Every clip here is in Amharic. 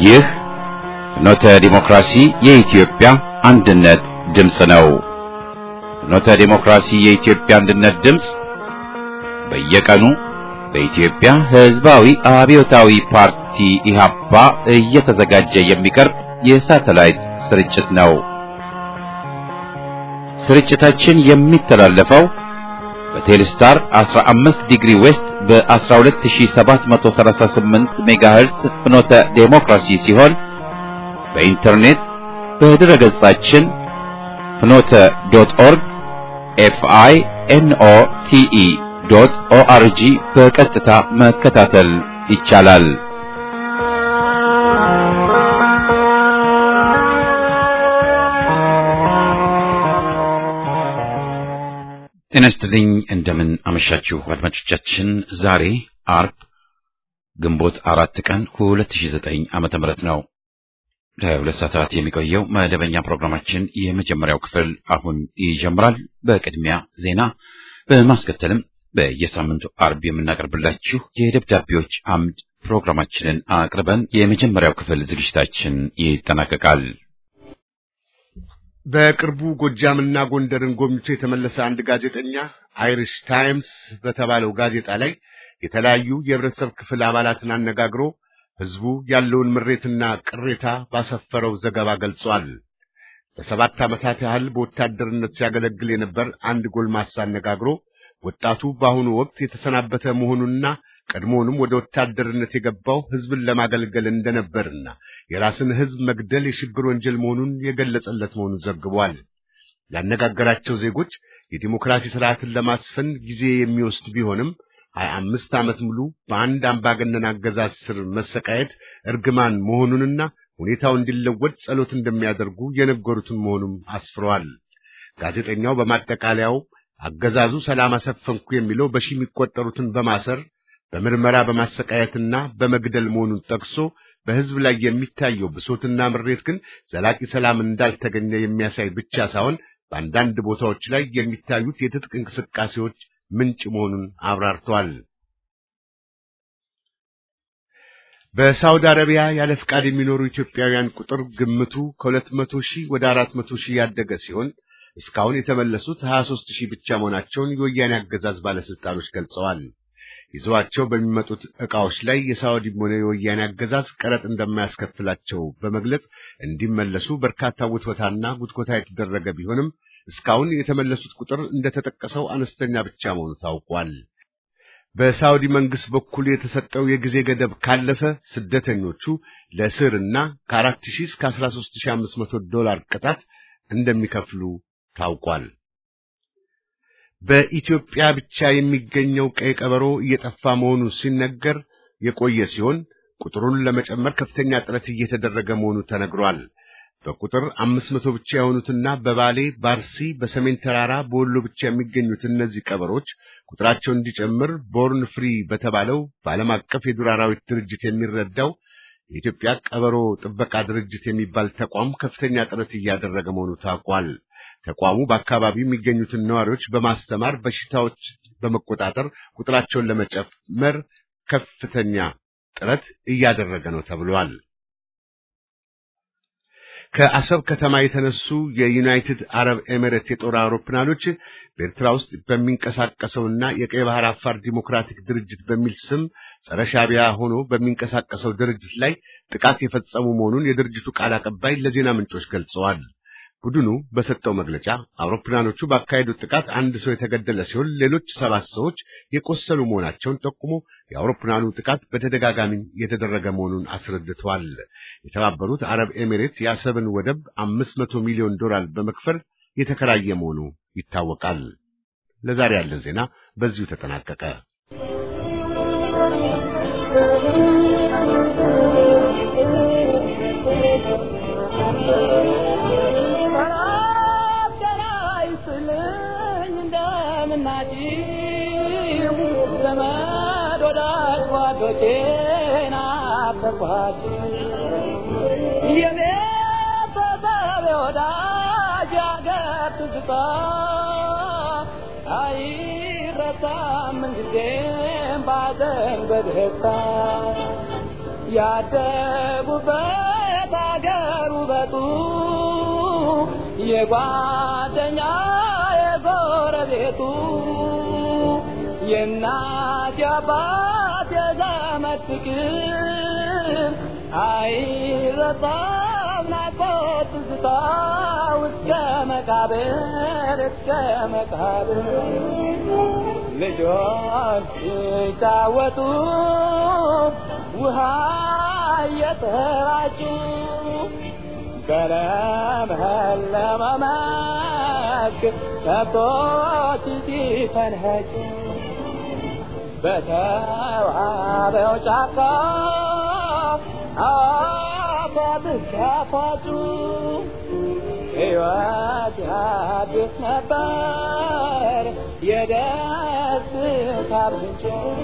ይህ ፍኖተ ዲሞክራሲ የኢትዮጵያ አንድነት ድምፅ ነው። ፍኖተ ዲሞክራሲ የኢትዮጵያ አንድነት ድምፅ በየቀኑ በኢትዮጵያ ሕዝባዊ አብዮታዊ ፓርቲ ኢህአፓ እየተዘጋጀ የሚቀርብ የሳተላይት ስርጭት ነው። ስርጭታችን የሚተላለፈው በቴሌስታር 15 ዲግሪ ዌስት በ12738 ሜጋሄርስ ፍኖተ ዴሞክራሲ ሲሆን በኢንተርኔት በድረ ገጻችን ፍኖተ ዶት ኦርግ ኤፍአይ ኤንኦ ቲኢ ዶት ኦአርጂ በቀጥታ መከታተል ይቻላል። ጤና ይስጥልኝ። እንደምን አመሻችሁ አድማጮቻችን። ዛሬ አርብ ግንቦት አራት ቀን 2009 ዓመተ ምህረት ነው። ለሁለት ሰዓታት የሚቆየው መደበኛ ፕሮግራማችን የመጀመሪያው ክፍል አሁን ይጀምራል። በቅድሚያ ዜና፣ በማስከተልም በየሳምንቱ አርብ የምናቀርብላችሁ የደብዳቤዎች አምድ ፕሮግራማችንን አቅርበን የመጀመሪያው ክፍል ዝግጅታችን ይጠናቀቃል። በቅርቡ ጎጃምና ጎንደርን ጎብኝቶ የተመለሰ አንድ ጋዜጠኛ አይሪሽ ታይምስ በተባለው ጋዜጣ ላይ የተለያዩ የህብረተሰብ ክፍል አባላትን አነጋግሮ ህዝቡ ያለውን ምሬትና ቅሬታ ባሰፈረው ዘገባ ገልጿል። ለሰባት ዓመታት ያህል በወታደርነት ሲያገለግል የነበር አንድ ጎልማሳ አነጋግሮ ወጣቱ በአሁኑ ወቅት የተሰናበተ መሆኑንና ቀድሞውንም ወደ ወታደርነት የገባው ህዝብን ለማገልገል እንደነበርና የራስን ህዝብ መግደል የሽብር ወንጀል መሆኑን የገለጸለት መሆኑን ዘግቧል። ያነጋገራቸው ዜጎች የዲሞክራሲ ስርዓትን ለማስፈን ጊዜ የሚወስድ ቢሆንም ሀያ አምስት ዓመት ሙሉ በአንድ አምባገነን አገዛዝ ስር መሰቃየት እርግማን መሆኑንና ሁኔታው እንዲለወጥ ጸሎት እንደሚያደርጉ የነገሩትን መሆኑም አስፍረዋል። ጋዜጠኛው በማጠቃለያው አገዛዙ ሰላም አሰፈንኩ የሚለው በሺ የሚቆጠሩትን በማሰር በምርመራ በማሰቃየትና በመግደል መሆኑን ጠቅሶ በህዝብ ላይ የሚታየው ብሶትና ምሬት ግን ዘላቂ ሰላም እንዳልተገኘ የሚያሳይ ብቻ ሳይሆን በአንዳንድ ቦታዎች ላይ የሚታዩት የትጥቅ እንቅስቃሴዎች ምንጭ መሆኑን አብራርተዋል። በሳውዲ አረቢያ ያለ ፍቃድ የሚኖሩ ኢትዮጵያውያን ቁጥር ግምቱ ከሁለት መቶ ሺህ ወደ አራት መቶ ሺህ ያደገ ሲሆን እስካሁን የተመለሱት 23 ሺህ ብቻ መሆናቸውን የወያኔ አገዛዝ ባለስልጣኖች ገልጸዋል። ይዘዋቸው በሚመጡት ዕቃዎች ላይ የሳውዲም ሆነ የወያኔ አገዛዝ ቀረጥ እንደማያስከፍላቸው በመግለጽ እንዲመለሱ በርካታ ውትወታና ጉትኮታ የተደረገ ቢሆንም እስካሁን የተመለሱት ቁጥር እንደተጠቀሰው አነስተኛ ብቻ መሆኑ ታውቋል። በሳውዲ መንግስት በኩል የተሰጠው የጊዜ ገደብ ካለፈ ስደተኞቹ ለእስርና ከ4 ሺህ እስከ 13500 ዶላር ቅጣት እንደሚከፍሉ ታውቋል። በኢትዮጵያ ብቻ የሚገኘው ቀይ ቀበሮ እየጠፋ መሆኑ ሲነገር የቆየ ሲሆን ቁጥሩን ለመጨመር ከፍተኛ ጥረት እየተደረገ መሆኑ ተነግሯል። በቁጥር አምስት መቶ ብቻ የሆኑትና በባሌ፣ ባርሲ፣ በሰሜን ተራራ፣ በወሎ ብቻ የሚገኙት እነዚህ ቀበሮች ቁጥራቸው እንዲጨምር ቦርን ፍሪ በተባለው በዓለም አቀፍ የዱር አራዊት ድርጅት የሚረዳው የኢትዮጵያ ቀበሮ ጥበቃ ድርጅት የሚባል ተቋም ከፍተኛ ጥረት እያደረገ መሆኑ ታውቋል። ተቋሙ በአካባቢው የሚገኙትን ነዋሪዎች በማስተማር በሽታዎች በመቆጣጠር ቁጥራቸውን ለመጨመር ከፍተኛ ጥረት እያደረገ ነው ተብሏል። ከአሰብ ከተማ የተነሱ የዩናይትድ አረብ ኤሚሬት የጦር አውሮፕላኖች በኤርትራ ውስጥ በሚንቀሳቀሰውና የቀይ ባህር አፋር ዲሞክራቲክ ድርጅት በሚል ስም ጸረ ሻዕቢያ ሆኖ በሚንቀሳቀሰው ድርጅት ላይ ጥቃት የፈጸሙ መሆኑን የድርጅቱ ቃል አቀባይ ለዜና ምንጮች ገልጸዋል። ቡድኑ በሰጠው መግለጫ አውሮፕላኖቹ ባካሄዱት ጥቃት አንድ ሰው የተገደለ ሲሆን ሌሎች ሰባት ሰዎች የቆሰሉ መሆናቸውን ጠቁሞ የአውሮፕላኑ ጥቃት በተደጋጋሚ የተደረገ መሆኑን አስረድተዋል። የተባበሩት አረብ ኤሚሬት የአሰብን ወደብ አምስት መቶ ሚሊዮን ዶላር በመክፈል የተከራየ መሆኑ ይታወቃል። ለዛሬ ያለን ዜና በዚሁ ተጠናቀቀ። ያደጉበት አገር ውበቱ የጓደኛ የጎረቤቱ የእናት የአባት የዘመድ ፍቅር አይረሳም ናፍቆት ትዝታ እስከ መቃብር እስከ መቃብር ልጆች ሲጫወቱ ውሃ እየተራጩ በለመለመ መስክ ከብቶች ሲፈንኸጩ በተዋበው ጫካ አባብስ ሲያፋጩ ሕይወት ያድስ ነበር የደስታ ምንጭ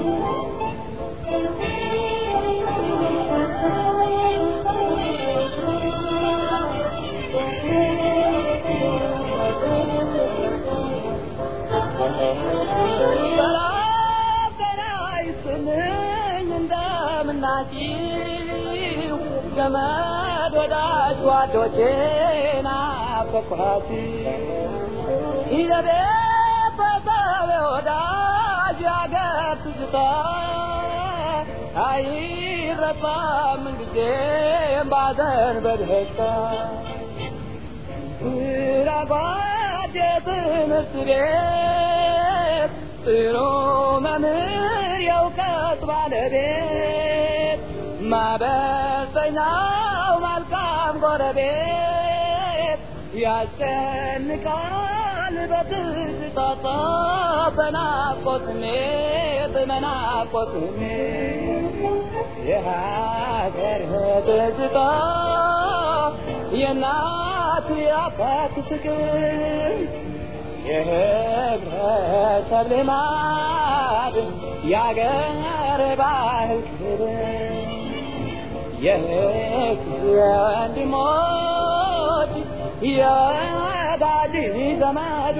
እንደምናጭው ዘመድ ወዳጅ ጓዶቼ ናፈኳሲ ይዘቤ በሰብ ወዳጅ ያገር ትዝታ አይረሳም ጊዜም ባዘን በደስታ ራጓድ የትምህርት ቤት ጥሩ መምህር የእውቀት ባለቤት ማበሰኛው መልካም ጎረቤት ያስጨንቃል በትዝታታ በናፍቆት ስሜት በናፍቆት ስሜት የሀገር ትዝታ የእናት የአባት ፍቅር የህብረተሰብ ልማድ የአገር ባህል ክብር የህግ የወንድሞች የወዳጅ ዘመዱ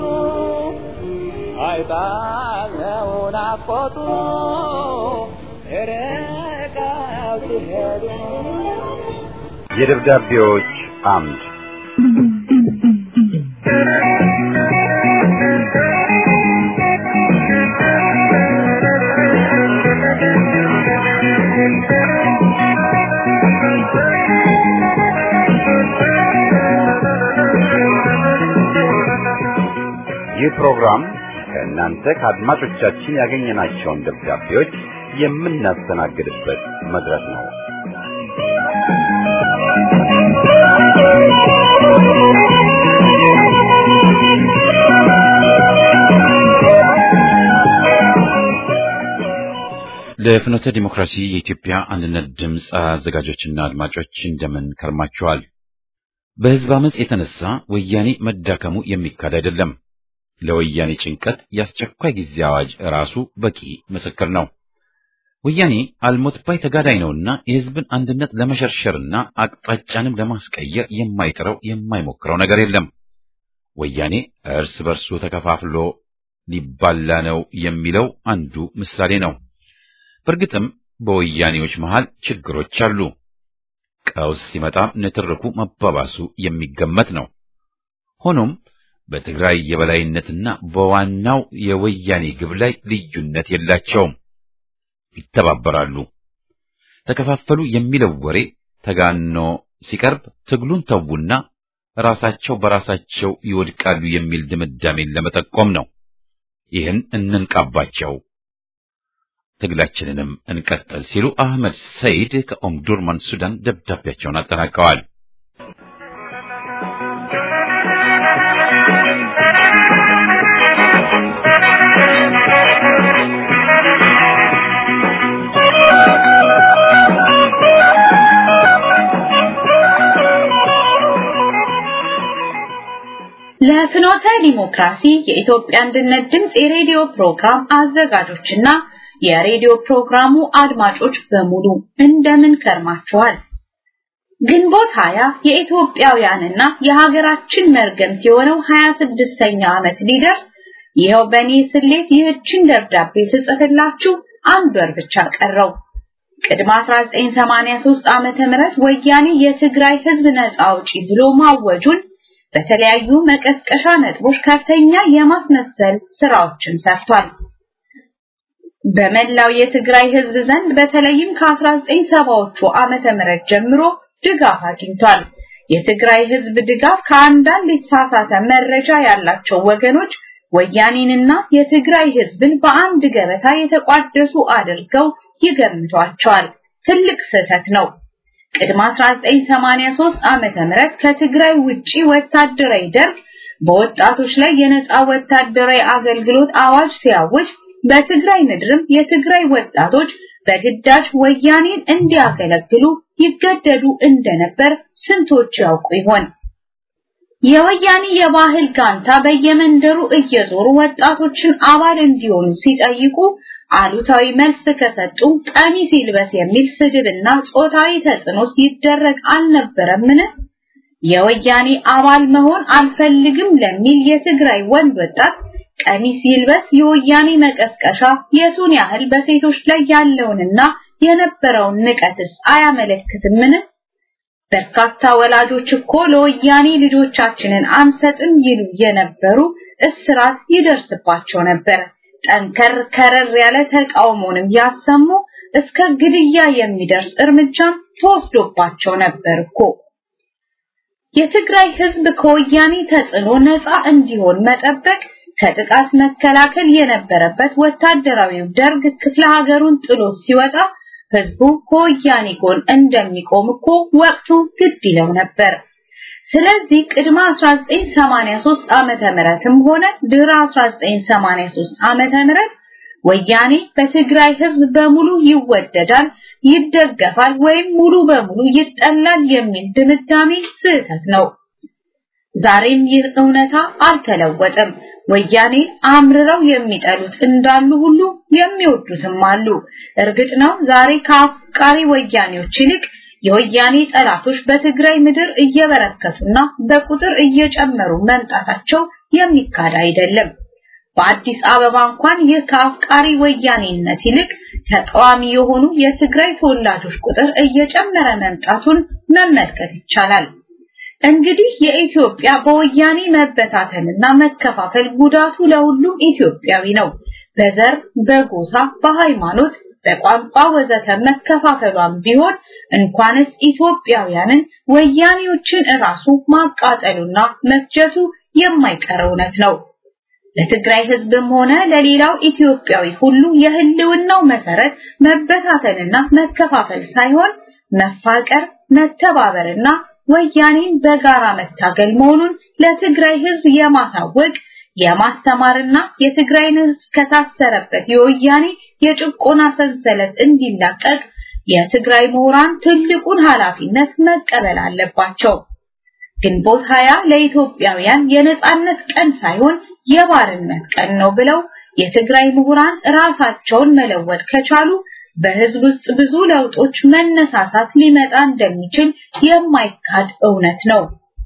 አይጣለው ናፍቆቱ ርቀው ሲሄዱ የደብዳቤዎች አምድ ይህ ፕሮግራም ከእናንተ ከአድማጮቻችን ያገኘናቸውን ደብዳቤዎች የምናስተናግድበት መድረክ ነው። ለፍኖተ ዲሞክራሲ የኢትዮጵያ አንድነት ድምፅ አዘጋጆችና አድማጮች እንደምን ከርማችኋል? በህዝብ አመፅ የተነሳ ወያኔ መዳከሙ የሚካድ አይደለም። ለወያኔ ጭንቀት የአስቸኳይ ጊዜ አዋጅ ራሱ በቂ ምስክር ነው። ወያኔ አልሞት ባይ ተጋዳይ ነውና የህዝብን አንድነት ለመሸርሸርና አቅጣጫንም ለማስቀየር የማይጥረው የማይሞክረው ነገር የለም። ወያኔ እርስ በርሱ ተከፋፍሎ ሊባላ ነው የሚለው አንዱ ምሳሌ ነው። በእርግጥም በወያኔዎች መሃል ችግሮች አሉ። ቀውስ ሲመጣ ንትርኩ መባባሱ የሚገመት ነው። ሆኖም በትግራይ የበላይነትና በዋናው የወያኔ ግብ ላይ ልዩነት የላቸውም። ይተባበራሉ። ተከፋፈሉ የሚለው ወሬ ተጋኖ ሲቀርብ ትግሉን ተዉና ራሳቸው በራሳቸው ይወድቃሉ የሚል ድምዳሜን ለመጠቆም ነው። ይህን እንንቃባቸው፣ ትግላችንንም እንቀጥል ሲሉ አህመድ ሰይድ ከኦምዱርማን ሱዳን ደብዳቤያቸውን አጠናቀዋል። ለፍኖተ ዲሞክራሲ የኢትዮጵያ አንድነት ድምፅ የሬዲዮ ፕሮግራም አዘጋጆችና የሬዲዮ ፕሮግራሙ አድማጮች በሙሉ እንደምን ከርማችኋል? ግንቦት ሀያ የኢትዮጵያውያንና የሀገራችን መርገምት የሆነው 26ኛ ዓመት ሊደርስ ይኸው በእኔ ስሌት ይህችን ደብዳቤ ስጽፍላችሁ አንድ ወር ብቻ ቀረው። ቅድመ 1983 ዓመተ ምህረት ወያኔ የትግራይ ህዝብ ነፃ አውጪ ብሎ ማወጁን በተለያዩ መቀስቀሻ ነጥቦች ከፍተኛ የማስመሰል ስራዎችን ሰርቷል። በመላው የትግራይ ህዝብ ዘንድ በተለይም ከ1970ዎቹ ዓመተ ምህረት ጀምሮ ድጋፍ አግኝቷል። የትግራይ ህዝብ ድጋፍ ከአንዳንድ የተሳሳተ መረጃ ያላቸው ወገኖች ወያኔንና የትግራይ ህዝብን በአንድ ገበታ የተቋደሱ አድርገው ይገምቷቸዋል። ትልቅ ስህተት ነው። ቅድመ 1983 ዓመተ ምህረት ከትግራይ ውጪ ወታደራዊ ደርግ በወጣቶች ላይ የነፃ ወታደራዊ አገልግሎት አዋጅ ሲያውጅ በትግራይ ምድርም የትግራይ ወጣቶች በግዳጅ ወያኔን እንዲያገለግሉ ይገደዱ እንደነበር ስንቶች ያውቁ ይሆን? የወያኔ የባህል ጋንታ በየመንደሩ እየዞሩ ወጣቶችን አባል እንዲሆኑ ሲጠይቁ አሉታዊ መልስ ከሰጡ ቀሚስ ይልበስ የሚል ስድብና ጾታዊ ተጽዕኖ ሲደረግ አልነበረምን? የወያኔ አባል መሆን አልፈልግም ለሚል የትግራይ ወንድ ወጣት ቀሚስ ይልበስ የወያኔ መቀስቀሻ የቱን ያህል በሴቶች ላይ ያለውንና የነበረውን ንቀትስ አያመለክትምን? በርካታ ወላጆች እኮ ለወያኔ ልጆቻችንን አንሰጥም ይሉ የነበሩ እስራት ይደርስባቸው ነበር። ጠንከር ከረር ያለ ተቃውሞንም ያሰሙ እስከ ግድያ የሚደርስ እርምጃም ተወስዶባቸው ነበር እኮ። የትግራይ ህዝብ ከወያኔ ተጽዕኖ ነፃ እንዲሆን መጠበቅ ከጥቃት መከላከል የነበረበት ወታደራዊው ደርግ ክፍለ ሀገሩን ጥሎ ሲወጣ ህዝቡ ከወያኔ ጎን እንደሚቆም እኮ ወቅቱ ግድ ይለው ነበር። ስለዚህ ቅድመ 1983 ዓመተ ምህረትም ሆነ ድህረ 1983 ዓመተ ምህረት ወያኔ በትግራይ ህዝብ በሙሉ ይወደዳል፣ ይደገፋል ወይም ሙሉ በሙሉ ይጠላል የሚል ድምዳሜ ስህተት ነው። ዛሬም ይህ እውነታ አልተለወጠም። ወያኔ አምርረው የሚጠሉት እንዳሉ ሁሉ የሚወዱትም አሉ። እርግጥ ነው ዛሬ ከአፍቃሪ ወያኔዎች ይልቅ የወያኔ ጠላቶች በትግራይ ምድር እየበረከቱና በቁጥር እየጨመሩ መምጣታቸው የሚካድ አይደለም። በአዲስ አበባ እንኳን ይህ ከአፍቃሪ ወያኔነት ይልቅ ተቃዋሚ የሆኑ የትግራይ ተወላጆች ቁጥር እየጨመረ መምጣቱን መመልከት ይቻላል። እንግዲህ የኢትዮጵያ በወያኔ መበታተንና መከፋፈል ጉዳቱ ለሁሉም ኢትዮጵያዊ ነው። በዘር፣ በጎሳ፣ በሃይማኖት፣ በቋንቋ ወዘተ መከፋፈሏን ቢሆን እንኳንስ ኢትዮጵያውያንን ወያኔዎችን እራሱ ማቃጠሉና መፍጀቱ የማይቀር እውነት ነው። ለትግራይ ህዝብም ሆነ ለሌላው ኢትዮጵያዊ ሁሉ የህልውናው መሰረት መበታተንና መከፋፈል ሳይሆን መፋቀር፣ መተባበርና ወያኔን በጋራ መታገል መሆኑን ለትግራይ ህዝብ የማሳወቅ የማስተማርና የትግራይን ህዝብ ከታሰረበት የወያኔ የጭቆና ሰንሰለት እንዲላቀቅ የትግራይ ምሁራን ትልቁን ኃላፊነት መቀበል አለባቸው። ግንቦት ሀያ ለኢትዮጵያውያን የነጻነት ቀን ሳይሆን የባርነት ቀን ነው ብለው የትግራይ ምሁራን ራሳቸውን መለወጥ ከቻሉ በህዝብ ውስጥ ብዙ ለውጦች መነሳሳት ሊመጣ እንደሚችል የማይካድ እውነት ነው።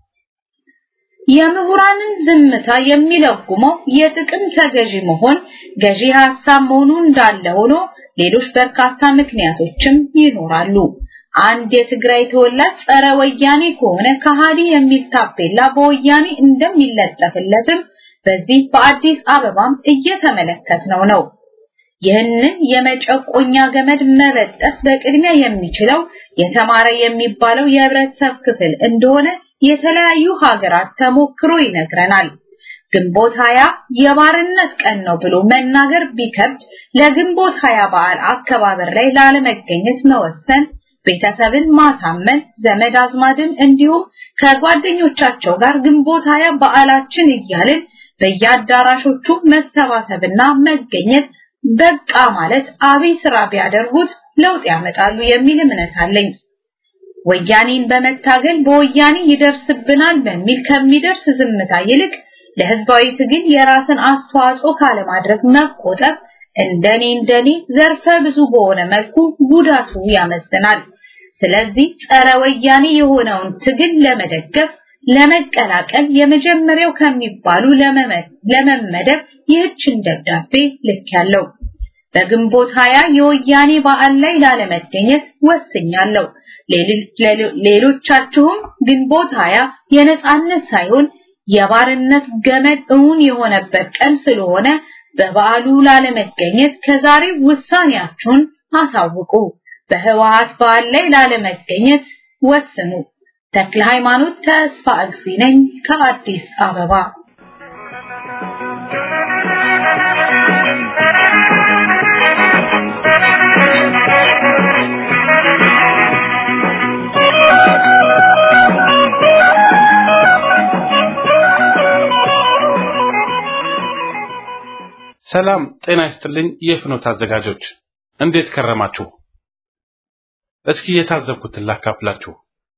የምሁራንን ዝምታ የሚለጉመው የጥቅም ተገዢ መሆን ገዢ ሐሳብ መሆኑ እንዳለ ሆኖ ሌሎች በርካታ ምክንያቶችም ይኖራሉ። አንድ የትግራይ ተወላጅ ጸረ ወያኔ ከሆነ ከሃዲ የሚል ታፔላ በወያኔ እንደሚለጠፍለትም በዚህ በአዲስ አበባም እየተመለከትነው ነው። ይህንን የመጨቆኛ ገመድ መበጠስ በቅድሚያ የሚችለው የተማረ የሚባለው የህብረተሰብ ክፍል እንደሆነ የተለያዩ ሀገራት ተሞክሮ ይነግረናል። ግንቦት ሀያ የባርነት ቀን ነው ብሎ መናገር ቢከብድ ለግንቦት ሀያ በዓል አከባበር ላይ ላለመገኘት መወሰን ቤተሰብን ማሳመን ዘመድ አዝማድን እንዲሁም ከጓደኞቻቸው ጋር ግንቦት ሀያ በዓላችን እያልን በየአዳራሾቹ መሰባሰብና መገኘት በቃ ማለት አብይ ስራ ቢያደርጉት ለውጥ ያመጣሉ የሚል እምነት አለኝ። ወያኔን በመታገል በወያኔ ይደርስብናል በሚል ከሚደርስ ዝምታ ይልቅ ለህዝባዊ ትግል የራስን አስተዋጽኦ ካለማድረግ መቆጠብ እንደኔ እንደኔ ዘርፈ ብዙ በሆነ መልኩ ጉዳቱ ያመዝናል። ስለዚህ ጸረ ወያኔ የሆነውን ትግል ለመደገፍ ለመቀላቀል የመጀመሪያው ከሚባሉ ለመመደብ ይህችን ደብዳቤ ልክ ያለው በግንቦት ሀያ የወያኔ በዓል ላይ ላለመገኘት ወስኛለሁ። ሌሎቻችሁም ግንቦት ሀያ የነጻነት ሳይሆን የባርነት ገመድ እውን የሆነበት ቀን ስለሆነ በበዓሉ ላለመገኘት ከዛሬ ውሳኔያችሁን አሳውቁ። በህወሓት በዓል ላይ ላለመገኘት ወስኑ። ተክለ ሃይማኖት ተስፋ እግዚ ነኝ ከአዲስ አበባ። ሰላም ጤና ይስጥልኝ። የፍኖት አዘጋጆች እንዴት ከረማችሁ? እስኪ የታዘብኩትን ላካፍላችሁ።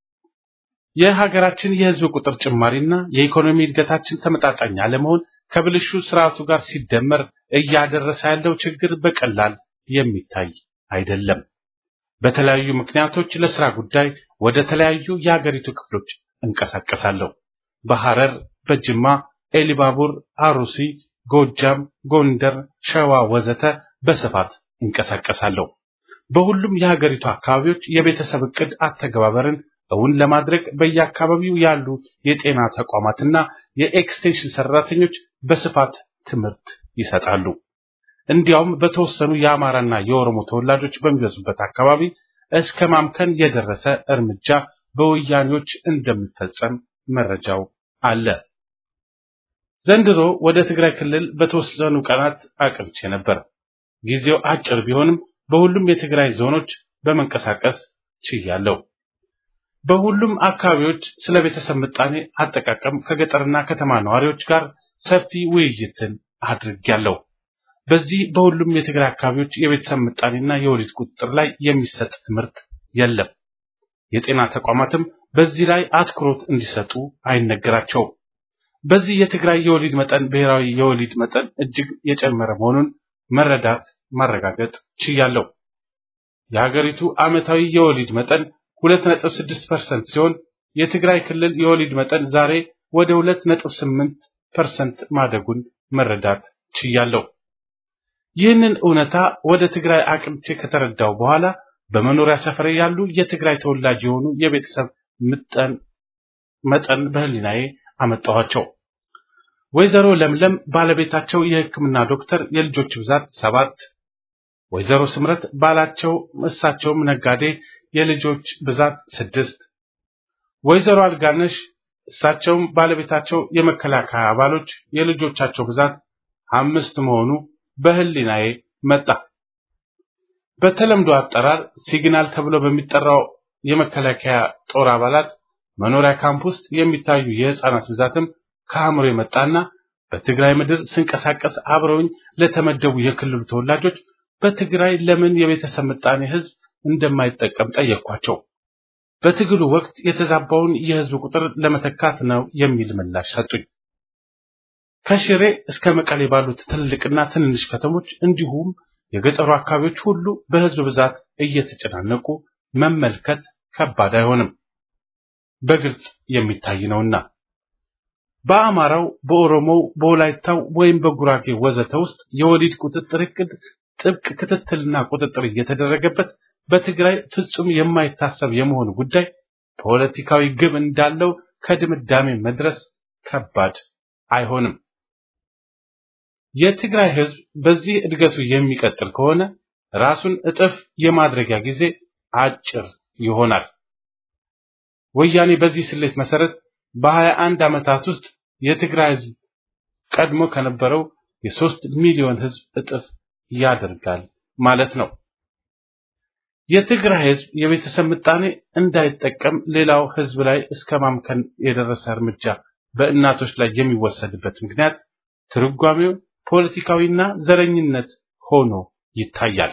የሀገራችን የህዝብ ቁጥር ጭማሪና የኢኮኖሚ እድገታችን ተመጣጣኝ አለመሆን ከብልሹ ስርዓቱ ጋር ሲደመር እያደረሰ ያለው ችግር በቀላል የሚታይ አይደለም። በተለያዩ ምክንያቶች ለስራ ጉዳይ ወደ ተለያዩ የሀገሪቱ ክፍሎች እንቀሳቀሳለሁ። በሐረር፣ በጅማ፣ ኤሊባቡር፣ አሩሲ፣ ጎጃም፣ ጎንደር፣ ሸዋ ወዘተ በስፋት እንቀሳቀሳለሁ። በሁሉም የሀገሪቱ አካባቢዎች የቤተሰብ እቅድ አተገባበርን እውን ለማድረግ በየአካባቢው ያሉ የጤና ተቋማትና የኤክስቴንሽን ሰራተኞች በስፋት ትምህርት ይሰጣሉ። እንዲያውም በተወሰኑ የአማራና የኦሮሞ ተወላጆች በሚበዙበት አካባቢ እስከ ማምከን የደረሰ እርምጃ በወያኔዎች እንደሚፈጸም መረጃው አለ። ዘንድሮ ወደ ትግራይ ክልል በተወሰኑ ቀናት አቅርቼ ነበር። ጊዜው አጭር ቢሆንም በሁሉም የትግራይ ዞኖች በመንቀሳቀስ ችያለሁ። በሁሉም አካባቢዎች ስለ ቤተሰብ ምጣኔ አጠቃቀም ከገጠርና ከተማ ነዋሪዎች ጋር ሰፊ ውይይትን አድርጌያለሁ። በዚህ በሁሉም የትግራይ አካባቢዎች የቤተሰብ ምጣኔና የወሊድ ቁጥጥር ላይ የሚሰጥ ትምህርት የለም። የጤና ተቋማትም በዚህ ላይ አትኩሮት እንዲሰጡ አይነገራቸውም። በዚህ የትግራይ የወሊድ መጠን ብሔራዊ የወሊድ መጠን እጅግ የጨመረ መሆኑን መረዳት ማረጋገጥ ችያለሁ። የሀገሪቱ ዓመታዊ የወሊድ መጠን 2.6% ሲሆን የትግራይ ክልል የወሊድ መጠን ዛሬ ወደ 2.8% ማደጉን መረዳት ችያለሁ። ይህንን እውነታ ወደ ትግራይ አቅንቼ ከተረዳው በኋላ በመኖሪያ ሰፈሬ ያሉ የትግራይ ተወላጅ የሆኑ የቤተሰብ ምጠን መጠን በህሊናዬ አመጣኋቸው። ወይዘሮ ለምለም ባለቤታቸው የሕክምና ዶክተር የልጆች ብዛት ሰባት፣ ወይዘሮ ስምረት ባላቸው እሳቸውም ነጋዴ የልጆች ብዛት ስድስት፣ ወይዘሮ አልጋነሽ እሳቸውም ባለቤታቸው የመከላከያ አባሎች የልጆቻቸው ብዛት አምስት መሆኑ በህሊናዬ መጣ። በተለምዶ አጠራር ሲግናል ተብሎ በሚጠራው የመከላከያ ጦር አባላት መኖሪያ ካምፕ ውስጥ የሚታዩ የህፃናት ብዛትም ከአእምሮ የመጣና በትግራይ ምድር ስንቀሳቀስ አብረውኝ ለተመደቡ የክልሉ ተወላጆች በትግራይ ለምን የቤተሰብ ምጣኔ ህዝብ እንደማይጠቀም ጠየኳቸው። በትግሉ ወቅት የተዛባውን የህዝብ ቁጥር ለመተካት ነው የሚል ምላሽ ሰጡኝ። ከሽሬ እስከ መቀሌ ባሉት ትልልቅና ትንንሽ ከተሞች እንዲሁም የገጠሩ አካባቢዎች ሁሉ በህዝብ ብዛት እየተጨናነቁ መመልከት ከባድ አይሆንም፣ በግልጽ የሚታይ ነውና። በአማራው፣ በኦሮሞው፣ በወላይታው ወይም በጉራጌ ወዘተ ውስጥ የወሊድ ቁጥጥር እቅድ ጥብቅ ክትትልና ቁጥጥር እየተደረገበት በትግራይ ፍጹም የማይታሰብ የመሆኑ ጉዳይ ፖለቲካዊ ግብ እንዳለው ከድምዳሜ መድረስ ከባድ አይሆንም። የትግራይ ህዝብ በዚህ እድገቱ የሚቀጥል ከሆነ ራሱን እጥፍ የማድረጊያ ጊዜ አጭር ይሆናል። ወያኔ በዚህ ስሌት መሰረት በሀያ አንድ ዓመታት ውስጥ የትግራይ ህዝብ ቀድሞ ከነበረው የሶስት ሚሊዮን ህዝብ እጥፍ ያደርጋል ማለት ነው። የትግራይ ህዝብ የቤተሰብ ምጣኔ እንዳይጠቀም ሌላው ህዝብ ላይ እስከ ማምከን የደረሰ እርምጃ በእናቶች ላይ የሚወሰድበት ምክንያት ትርጓሜው ፖለቲካዊና ዘረኝነት ሆኖ ይታያል።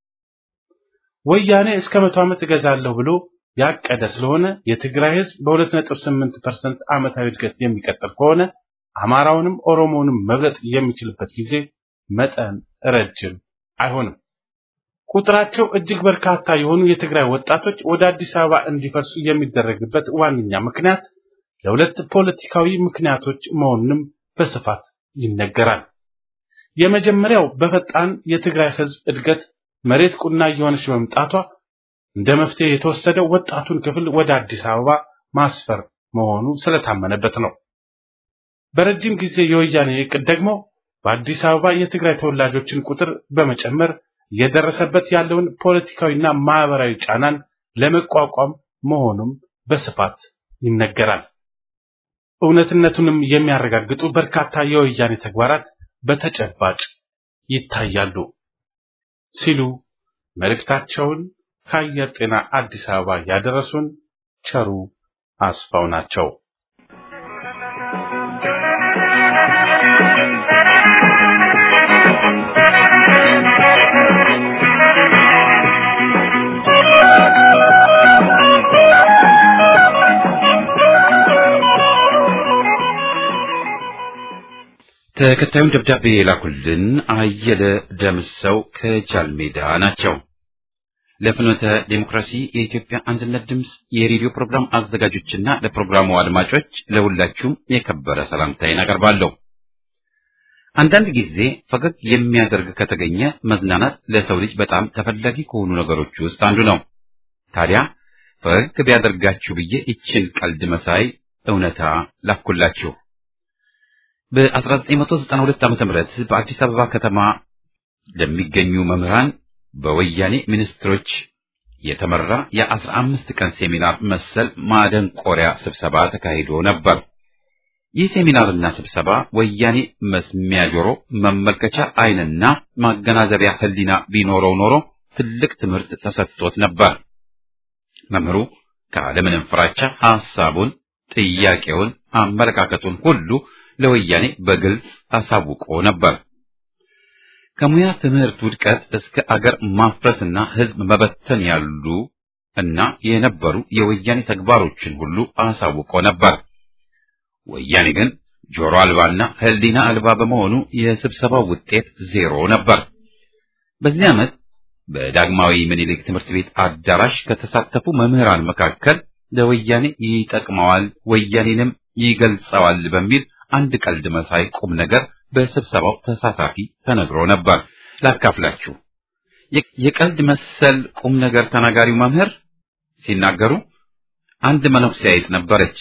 ወያኔ እስከ መቶ ዓመት እገዛለሁ ብሎ ያቀደ ስለሆነ የትግራይ ህዝብ በ2.8% ዓመታዊ እድገት የሚቀጥል ከሆነ አማራውንም ኦሮሞውንም መብለጥ የሚችልበት ጊዜ መጠን ረጅም አይሆንም። ቁጥራቸው እጅግ በርካታ የሆኑ የትግራይ ወጣቶች ወደ አዲስ አበባ እንዲፈርሱ የሚደረግበት ዋነኛ ምክንያት ለሁለት ፖለቲካዊ ምክንያቶች መሆኑንም በስፋት ይነገራል። የመጀመሪያው በፈጣን የትግራይ ህዝብ እድገት መሬት ቁና እየሆነች በመምጣቷ እንደ መፍትሄ የተወሰደው ወጣቱን ክፍል ወደ አዲስ አበባ ማስፈር መሆኑ ስለታመነበት ነው። በረጅም ጊዜ የወያኔ እቅድ ደግሞ በአዲስ አበባ የትግራይ ተወላጆችን ቁጥር በመጨመር እየደረሰበት ያለውን ፖለቲካዊና ማህበራዊ ጫናን ለመቋቋም መሆኑም በስፋት ይነገራል። እውነትነቱንም የሚያረጋግጡ በርካታ የወያኔ ተግባራት በተጨባጭ ይታያሉ ሲሉ መልእክታቸውን ከአየር ጤና አዲስ አበባ ያደረሱን ቸሩ አስፋው ናቸው። ተከታዩን ደብዳቤ የላኩልን አየለ ደምሰው ከጃልሜዳ ናቸው። ለፍኖተ ዴሞክራሲ የኢትዮጵያ አንድነት ድምፅ የሬዲዮ ፕሮግራም አዘጋጆችና ለፕሮግራሙ አድማጮች ለሁላችሁም የከበረ ሰላምታዬን አቀርባለሁ። አንዳንድ ጊዜ ፈገግ የሚያደርግ ከተገኘ መዝናናት ለሰው ልጅ በጣም ተፈላጊ ከሆኑ ነገሮች ውስጥ አንዱ ነው። ታዲያ ፈገግ ቢያደርጋችሁ ብዬ ይችን ቀልድ መሳይ እውነታ ላኩላችሁ። በ1992 ዓ.ም በአዲስ አበባ ከተማ ለሚገኙ መምህራን በወያኔ ሚኒስትሮች የተመራ የአስራ አምስት ቀን ሴሚናር መሰል ማደንቆሪያ ስብሰባ ተካሂዶ ነበር። ይህ ሴሚናርና ስብሰባ ወያኔ መስሚያ ጆሮ፣ መመልከቻ ዓይንና ማገናዘቢያ ሕሊና ቢኖረው ኖሮ ትልቅ ትምህርት ተሰጥቶት ነበር። መምህሩ ካለምንም ፍራቻ ሐሳቡን፣ ጥያቄውን፣ አመለካከቱን ሁሉ ለወያኔ በግልጽ አሳውቆ ነበር። ከሙያ ትምህርት ውድቀት እስከ አገር ማፍረስና ሕዝብ መበተን ያሉ እና የነበሩ የወያኔ ተግባሮችን ሁሉ አሳውቆ ነበር። ወያኔ ግን ጆሮ አልባና ሕሊና አልባ በመሆኑ የስብሰባው ውጤት ዜሮ ነበር። በዚህ ዓመት በዳግማዊ ምኒልክ ትምህርት ቤት አዳራሽ ከተሳተፉ መምህራን መካከል ለወያኔ ይጠቅመዋል፣ ወያኔንም ይገልጸዋል በሚል አንድ ቀልድ መሳይ ቁም ነገር በስብሰባው ተሳታፊ ተነግሮ ነበር። ላካፍላችሁ። የቀልድ መሰል ቁም ነገር ተናጋሪው መምህር ሲናገሩ አንድ መነኩሴ አይጥ ነበረች።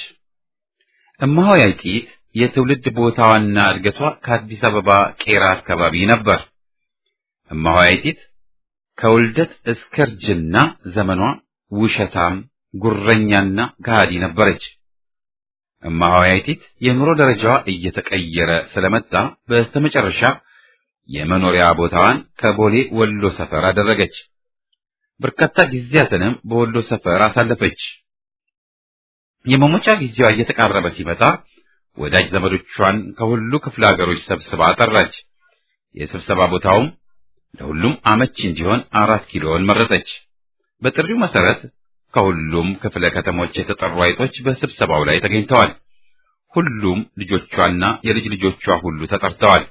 እማሆይ አይጢት የትውልድ ቦታዋና እድገቷ ከአዲስ አበባ ቄራ አካባቢ ነበር። እማሆይ አይጢት ከውልደት እስከ እርጅና ዘመኗ ውሸታም፣ ጉረኛና ከሃዲ ነበረች። እማሆይ አይጢት የኑሮ ደረጃዋ እየተቀየረ ስለመጣ በስተመጨረሻ የመኖሪያ ቦታዋን ከቦሌ ወሎ ሰፈር አደረገች። በርካታ ጊዜያትንም በወሎ ሰፈር አሳለፈች። የመሞቻ ጊዜዋ እየተቃረበ ሲመጣ ወዳጅ ዘመዶቿን ከሁሉ ክፍለ ሀገሮች ሰብስባ ጠራች። የስብሰባ ቦታውም ለሁሉም አመቺ እንዲሆን አራት ኪሎን መረጠች። በጥሪው መሰረት ከሁሉም ክፍለ ከተሞች የተጠሩ አይጦች በስብሰባው ላይ ተገኝተዋል። ሁሉም ልጆቿና የልጅ ልጆቿ ሁሉ ተጠርተዋል።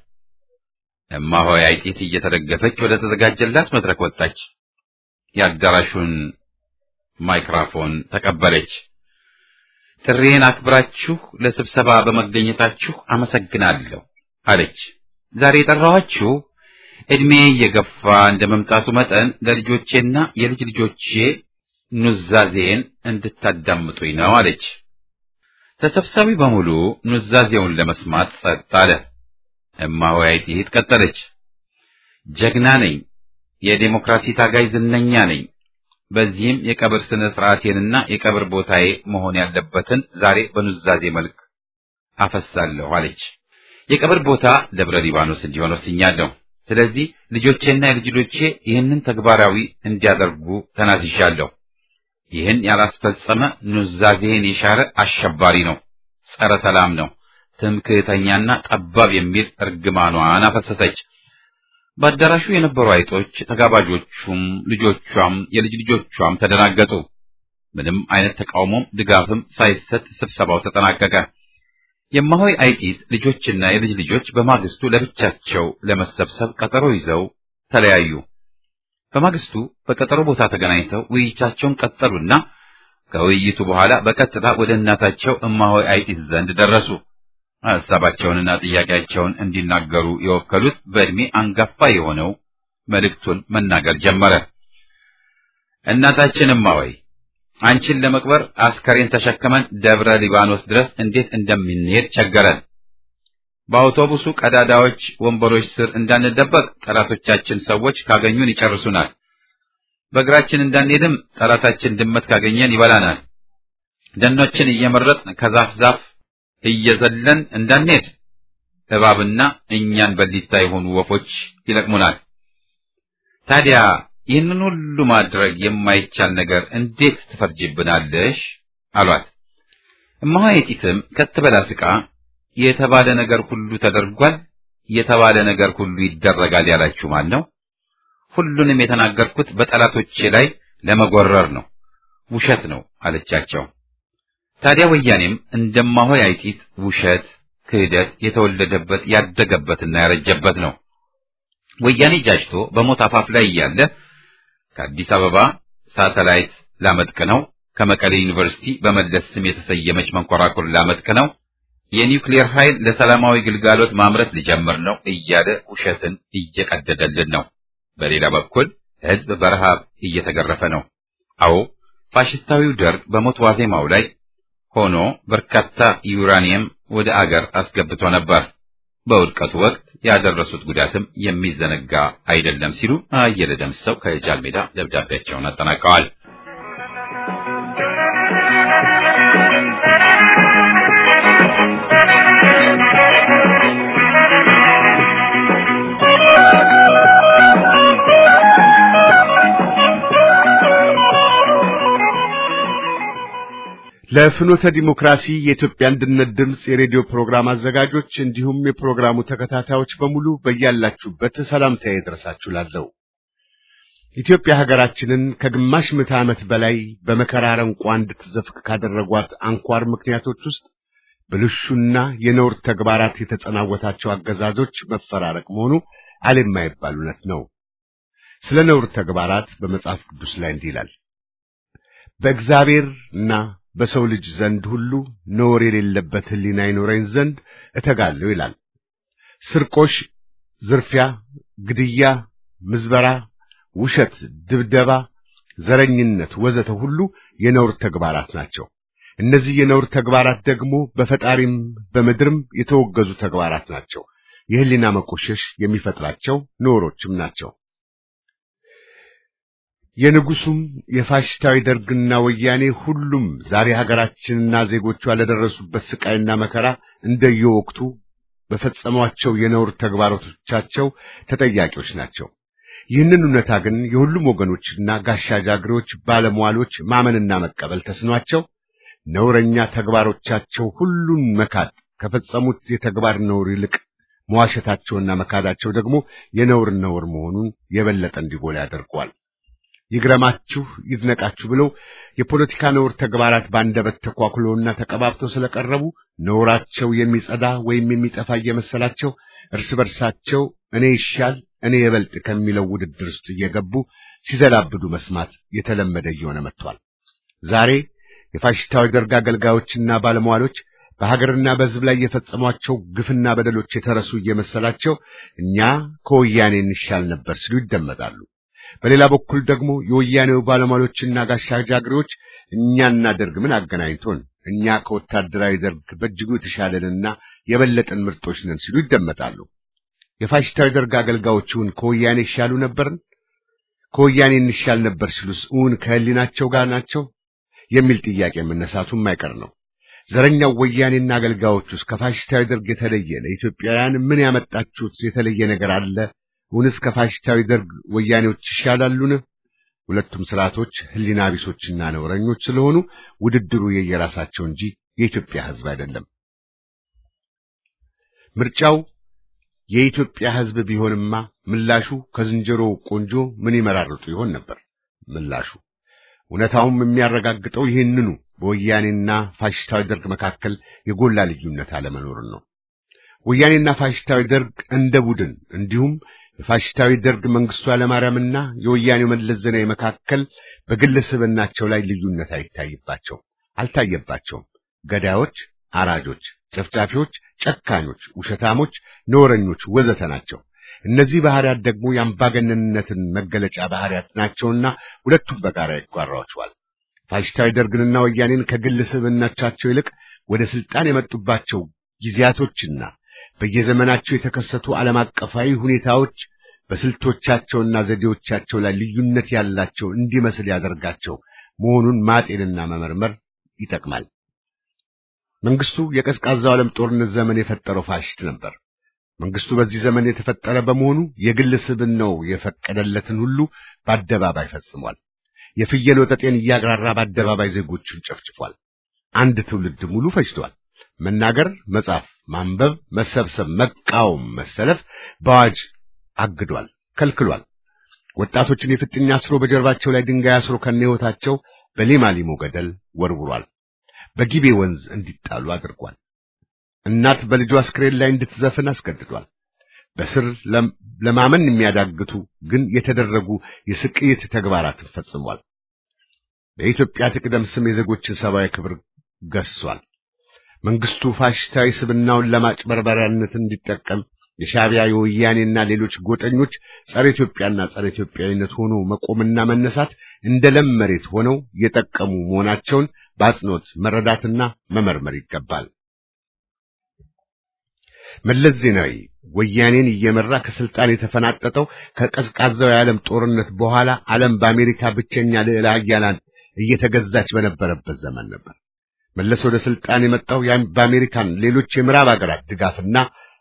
እማሆይ አይጢት እየተደገፈች ወደ ተዘጋጀላት መድረክ ወጣች። የአዳራሹን ማይክራፎን ተቀበለች። ጥሪዬን አክብራችሁ ለስብሰባ በመገኘታችሁ አመሰግናለሁ አለች። ዛሬ የጠራኋችሁ ዕድሜ እየገፋ እንደ መምጣቱ መጠን ለልጆቼና የልጅ ልጆቼ ኑዛዜን እንድታዳምጡኝ ነው አለች። ተሰብሳቢ በሙሉ ኑዛዜውን ለመስማት ጸጥ አለ። እማሆይ አይጢት ቀጠለች። ጀግና ነኝ፣ የዴሞክራሲ ታጋይ ዝነኛ ነኝ። በዚህም የቀብር ስነ ስርዓቴንና የቀብር ቦታዬ መሆን ያለበትን ዛሬ በኑዛዜ መልክ አፈሳለሁ አለች። የቀብር ቦታ ደብረ ሊባኖስ እንዲሆን ወስኛለሁ። ስለዚህ ልጆቼና የልጅ ልጆቼ ይህንን ተግባራዊ እንዲያደርጉ ተናዝዣለሁ። ይህን ያላስፈጸመ ኑዛዜን የሻረ አሸባሪ ነው፣ ጸረ ሰላም ነው፣ ትምክህተኛና ጠባብ የሚል እርግማኗን አፈሰሰች። በአዳራሹ የነበሩ አይጦች፣ ተጋባዦቹም፣ ልጆቿም የልጅ ልጆቿም ተደናገጡ። ምንም አይነት ተቃውሞም ድጋፍም ሳይሰጥ ስብሰባው ተጠናቀቀ። የማሆይ አይጢት ልጆችና የልጅ ልጆች በማግስቱ ለብቻቸው ለመሰብሰብ ቀጠሮ ይዘው ተለያዩ። በማግስቱ በቀጠሮ ቦታ ተገናኝተው ውይይታቸውን ቀጠሉና ከውይይቱ በኋላ በቀጥታ ወደ እናታቸው እማሆይ አይጢት ዘንድ ደረሱ። ሐሳባቸውንና ጥያቄያቸውን እንዲናገሩ የወከሉት በዕድሜ አንጋፋ የሆነው መልእክቱን መናገር ጀመረ። እናታችንማ ወይ አንቺን ለመቅበር አስከሬን ተሸክመን ደብረ ሊባኖስ ድረስ እንዴት እንደምንሄድ ቸገረን። በአውቶቡሱ ቀዳዳዎች፣ ወንበሮች ስር እንዳንደበቅ ጠላቶቻችን ሰዎች ካገኙን ይጨርሱናል። በእግራችን እንዳንሄድም ጠላታችን ድመት ካገኘን ይበላናል። ደኖችን እየመረጥን ከዛፍ ዛፍ እየዘለን እንዳንሄድ እባብና እኛን በሊታ የሆኑ ወፎች ይለቅሙናል። ታዲያ ይህንን ሁሉ ማድረግ የማይቻል ነገር እንዴት ትፈርጅብናለሽ? አሏት። እማሆይቲትም ከት ብላ ስቃ የተባለ ነገር ሁሉ ተደርጓል፣ የተባለ ነገር ሁሉ ይደረጋል ያላችሁ ማን ነው? ሁሉንም የተናገርኩት በጠላቶቼ ላይ ለመጎረር ነው፣ ውሸት ነው አለቻቸው። ታዲያ ወያኔም እንደማሆይ አይጢት ውሸት፣ ክህደት የተወለደበት ያደገበትና ያረጀበት ነው። ወያኔ ጃጅቶ በሞት አፋፍ ላይ እያለ ከአዲስ አበባ ሳተላይት ላመጥቅ ነው፣ ከመቀሌ ዩኒቨርሲቲ በመለስ ስም የተሰየመች መንኮራኩር ላመጥቅ ነው፣ የኒውክሌር ኃይል ለሰላማዊ ግልጋሎት ማምረት ሊጀምር ነው እያለ ውሸትን እየቀደደልን ነው። በሌላ በኩል ሕዝብ በረሃብ እየተገረፈ ነው። አዎ ፋሽስታዊው ደርግ በሞት ዋዜማው ላይ ሆኖ በርካታ ዩራኒየም ወደ አገር አስገብቶ ነበር። በውድቀቱ ወቅት ያደረሱት ጉዳትም የሚዘነጋ አይደለም ሲሉ አየለ ደምሰው ከጃል ሜዳ ደብዳቤያቸውን አጠናቀዋል። ለፍኖተ ዲሞክራሲ የኢትዮጵያ አንድነት ድምፅ የሬዲዮ ፕሮግራም አዘጋጆች እንዲሁም የፕሮግራሙ ተከታታዮች በሙሉ በያላችሁበት ሰላምታዬ ይድረሳችሁ ላለው ኢትዮጵያ ሀገራችንን ከግማሽ ምዕተ ዓመት በላይ በመከራ አረንቋ እንድትዘፍቅ ካደረጓት አንኳር ምክንያቶች ውስጥ ብልሹና የነውር ተግባራት የተጸናወታቸው አገዛዞች መፈራረቅ መሆኑ አለ የማይባል እውነት ነው። ስለ ነውር ተግባራት በመጽሐፍ ቅዱስ ላይ እንዲህ ይላል በእግዚአብሔርና በሰው ልጅ ዘንድ ሁሉ ነውር የሌለበት ሕሊና ይኖረኝ ዘንድ እተጋለሁ ይላል። ስርቆሽ፣ ዝርፊያ፣ ግድያ፣ ምዝበራ፣ ውሸት፣ ድብደባ፣ ዘረኝነት ወዘተ ሁሉ የነውር ተግባራት ናቸው። እነዚህ የነውር ተግባራት ደግሞ በፈጣሪም በምድርም የተወገዙ ተግባራት ናቸው። የሕሊና መቆሸሽ የሚፈጥራቸው ነውሮችም ናቸው። የንጉሱም የፋሽስታዊ ደርግና ወያኔ ሁሉም ዛሬ ሀገራችንና ዜጎቿ ለደረሱበት ስቃይና መከራ እንደየወቅቱ በፈጸሟቸው የነውር ተግባራቶቻቸው ተጠያቂዎች ናቸው። ይህንን እውነታ ግን የሁሉም ወገኖችና ጋሻ ጃግሬዎች፣ ባለሟሎች ማመንና መቀበል ተስኗቸው ነውረኛ ተግባሮቻቸው ሁሉን መካድ ከፈጸሙት የተግባር ነውር ይልቅ መዋሸታቸውና መካዳቸው ደግሞ የነውር ነውር መሆኑን የበለጠ እንዲጎላ ያደርገዋል። ይግረማችሁ ይድነቃችሁ ብለው የፖለቲካ ነውር ተግባራት ባንደበት ተኳኩሎና ተቀባብተው ስለቀረቡ ነውራቸው የሚጸዳ ወይም የሚጠፋ እየመሰላቸው እርስ በርሳቸው እኔ ይሻል እኔ የበልጥ ከሚለው ውድድር ውስጥ እየገቡ ሲዘላብዱ መስማት የተለመደ እየሆነ መጥቷል። ዛሬ የፋሽስታዊ ደርግ አገልጋዮችና ባለሟሎች በሀገርና በሕዝብ ላይ የፈጸሟቸው ግፍና በደሎች የተረሱ እየመሰላቸው እኛ ከወያኔ እንሻል ነበር ሲሉ ይደመጣሉ። በሌላ በኩል ደግሞ የወያኔው ባለሟሎችና ጋሻ ጃግሬዎች እኛና ደርግ ምን አገናኝቶን እኛ ከወታደራዊ ደርግ በእጅጉ የተሻለንና የበለጠን ምርጦች ነን ሲሉ ይደመጣሉ። የፋሽስታዊ ደርግ አገልጋዮችን ከወያኔ ይሻሉ ነበርን? ከወያኔ እንሻል ነበር ሲሉስ እውን ከህሊናቸው ጋር ናቸው የሚል ጥያቄ መነሳቱ የማይቀር ነው። ዘረኛው ወያኔና አገልጋዮቹስ ከፋሽስታዊ ደርግ የተለየ ለኢትዮጵያውያን ምን ያመጣችሁት የተለየ ነገር አለ? እውንስ ከፋሽስታዊ ደርግ ወያኔዎች ይሻላሉን? ሁለቱም ስርዓቶች ህሊና ቢሶችና ነውረኞች ስለሆኑ ውድድሩ የየራሳቸው እንጂ የኢትዮጵያ ህዝብ አይደለም። ምርጫው የኢትዮጵያ ህዝብ ቢሆንማ ምላሹ ከዝንጀሮ ቆንጆ ምን ይመራርጡ ይሆን ነበር ምላሹ። እውነታውም የሚያረጋግጠው ይህንኑ በወያኔና ፋሽስታዊ ደርግ መካከል የጎላ ልዩነት አለመኖርን ነው። ወያኔና ፋሽስታዊ ደርግ እንደ ቡድን እንዲሁም የፋሽስታዊ ደርግ መንግስቱ ኃይለማርያምና የወያኔው መለስ ዜናዊ መካከል በግለሰብናቸው ላይ ልዩነት አይታይባቸውም፣ አልታየባቸውም። ገዳዮች፣ አራጆች፣ ጨፍጫፊዎች፣ ጨካኞች፣ ውሸታሞች፣ ነውረኞች ወዘተ ናቸው። እነዚህ ባህሪያት ደግሞ የአምባገነንነትን መገለጫ ባህሪያት ናቸውና ሁለቱም በጋራ ይጓሯቸዋል። ፋሽስታዊ ደርግንና ወያኔን ከግል ስብዕናቸው ይልቅ ወደ ስልጣን የመጡባቸው ጊዜያቶችና በየዘመናቸው የተከሰቱ ዓለም አቀፋዊ ሁኔታዎች በስልቶቻቸውና ዘዴዎቻቸው ላይ ልዩነት ያላቸው እንዲመስል ያደርጋቸው መሆኑን ማጤንና መመርመር ይጠቅማል። መንግስቱ የቀዝቃዛው ዓለም ጦርነት ዘመን የፈጠረው ፋሽስት ነበር። መንግስቱ በዚህ ዘመን የተፈጠረ በመሆኑ የግል ስብዕናው የፈቀደለትን ሁሉ በአደባባይ ፈጽሟል። የፍየል ወጠጤን እያግራራ በአደባባይ ዜጎቹን ጨፍጭፏል። አንድ ትውልድ ሙሉ ፈጅቷል። መናገር፣ መጻፍ፣ ማንበብ፣ መሰብሰብ፣ መቃወም፣ መሰለፍ በአዋጅ አግዷል፣ ከልክሏል። ወጣቶችን የፍጥኝ አስሮ በጀርባቸው ላይ ድንጋይ አስሮ ከነህይወታቸው በሌማሊሞ ገደል ወርውሯል። በጊቤ ወንዝ እንዲጣሉ አድርጓል። እናት በልጇ አስክሬን ላይ እንድትዘፍን አስገድዷል። በስር ለማመን የሚያዳግቱ ግን የተደረጉ የስቅይት ተግባራትን ፈጽሟል። በኢትዮጵያ ትቅደም ስም የዜጎችን ሰብአዊ ክብር ገሷል። መንግስቱ ፋሽስታዊ ስብናውን ለማጭበርበሪያነት እንዲጠቀም የሻዕቢያ የወያኔና ሌሎች ጎጠኞች ጸረ ኢትዮጵያና ጸረ ኢትዮጵያዊነት ሆኖ መቆምና መነሳት እንደ ለም መሬት ሆነው የጠቀሙ መሆናቸውን በአጽንኦት መረዳትና መመርመር ይገባል። መለስ ዜናዊ ወያኔን እየመራ ከስልጣን የተፈናጠጠው ከቀዝቃዛው የዓለም ጦርነት በኋላ ዓለም በአሜሪካ ብቸኛ ልዕለ ኃያላን እየተገዛች በነበረበት ዘመን ነበር። መለስ ወደ ስልጣን የመጣው በአሜሪካን ሌሎች የምዕራብ ሀገራት ድጋፍና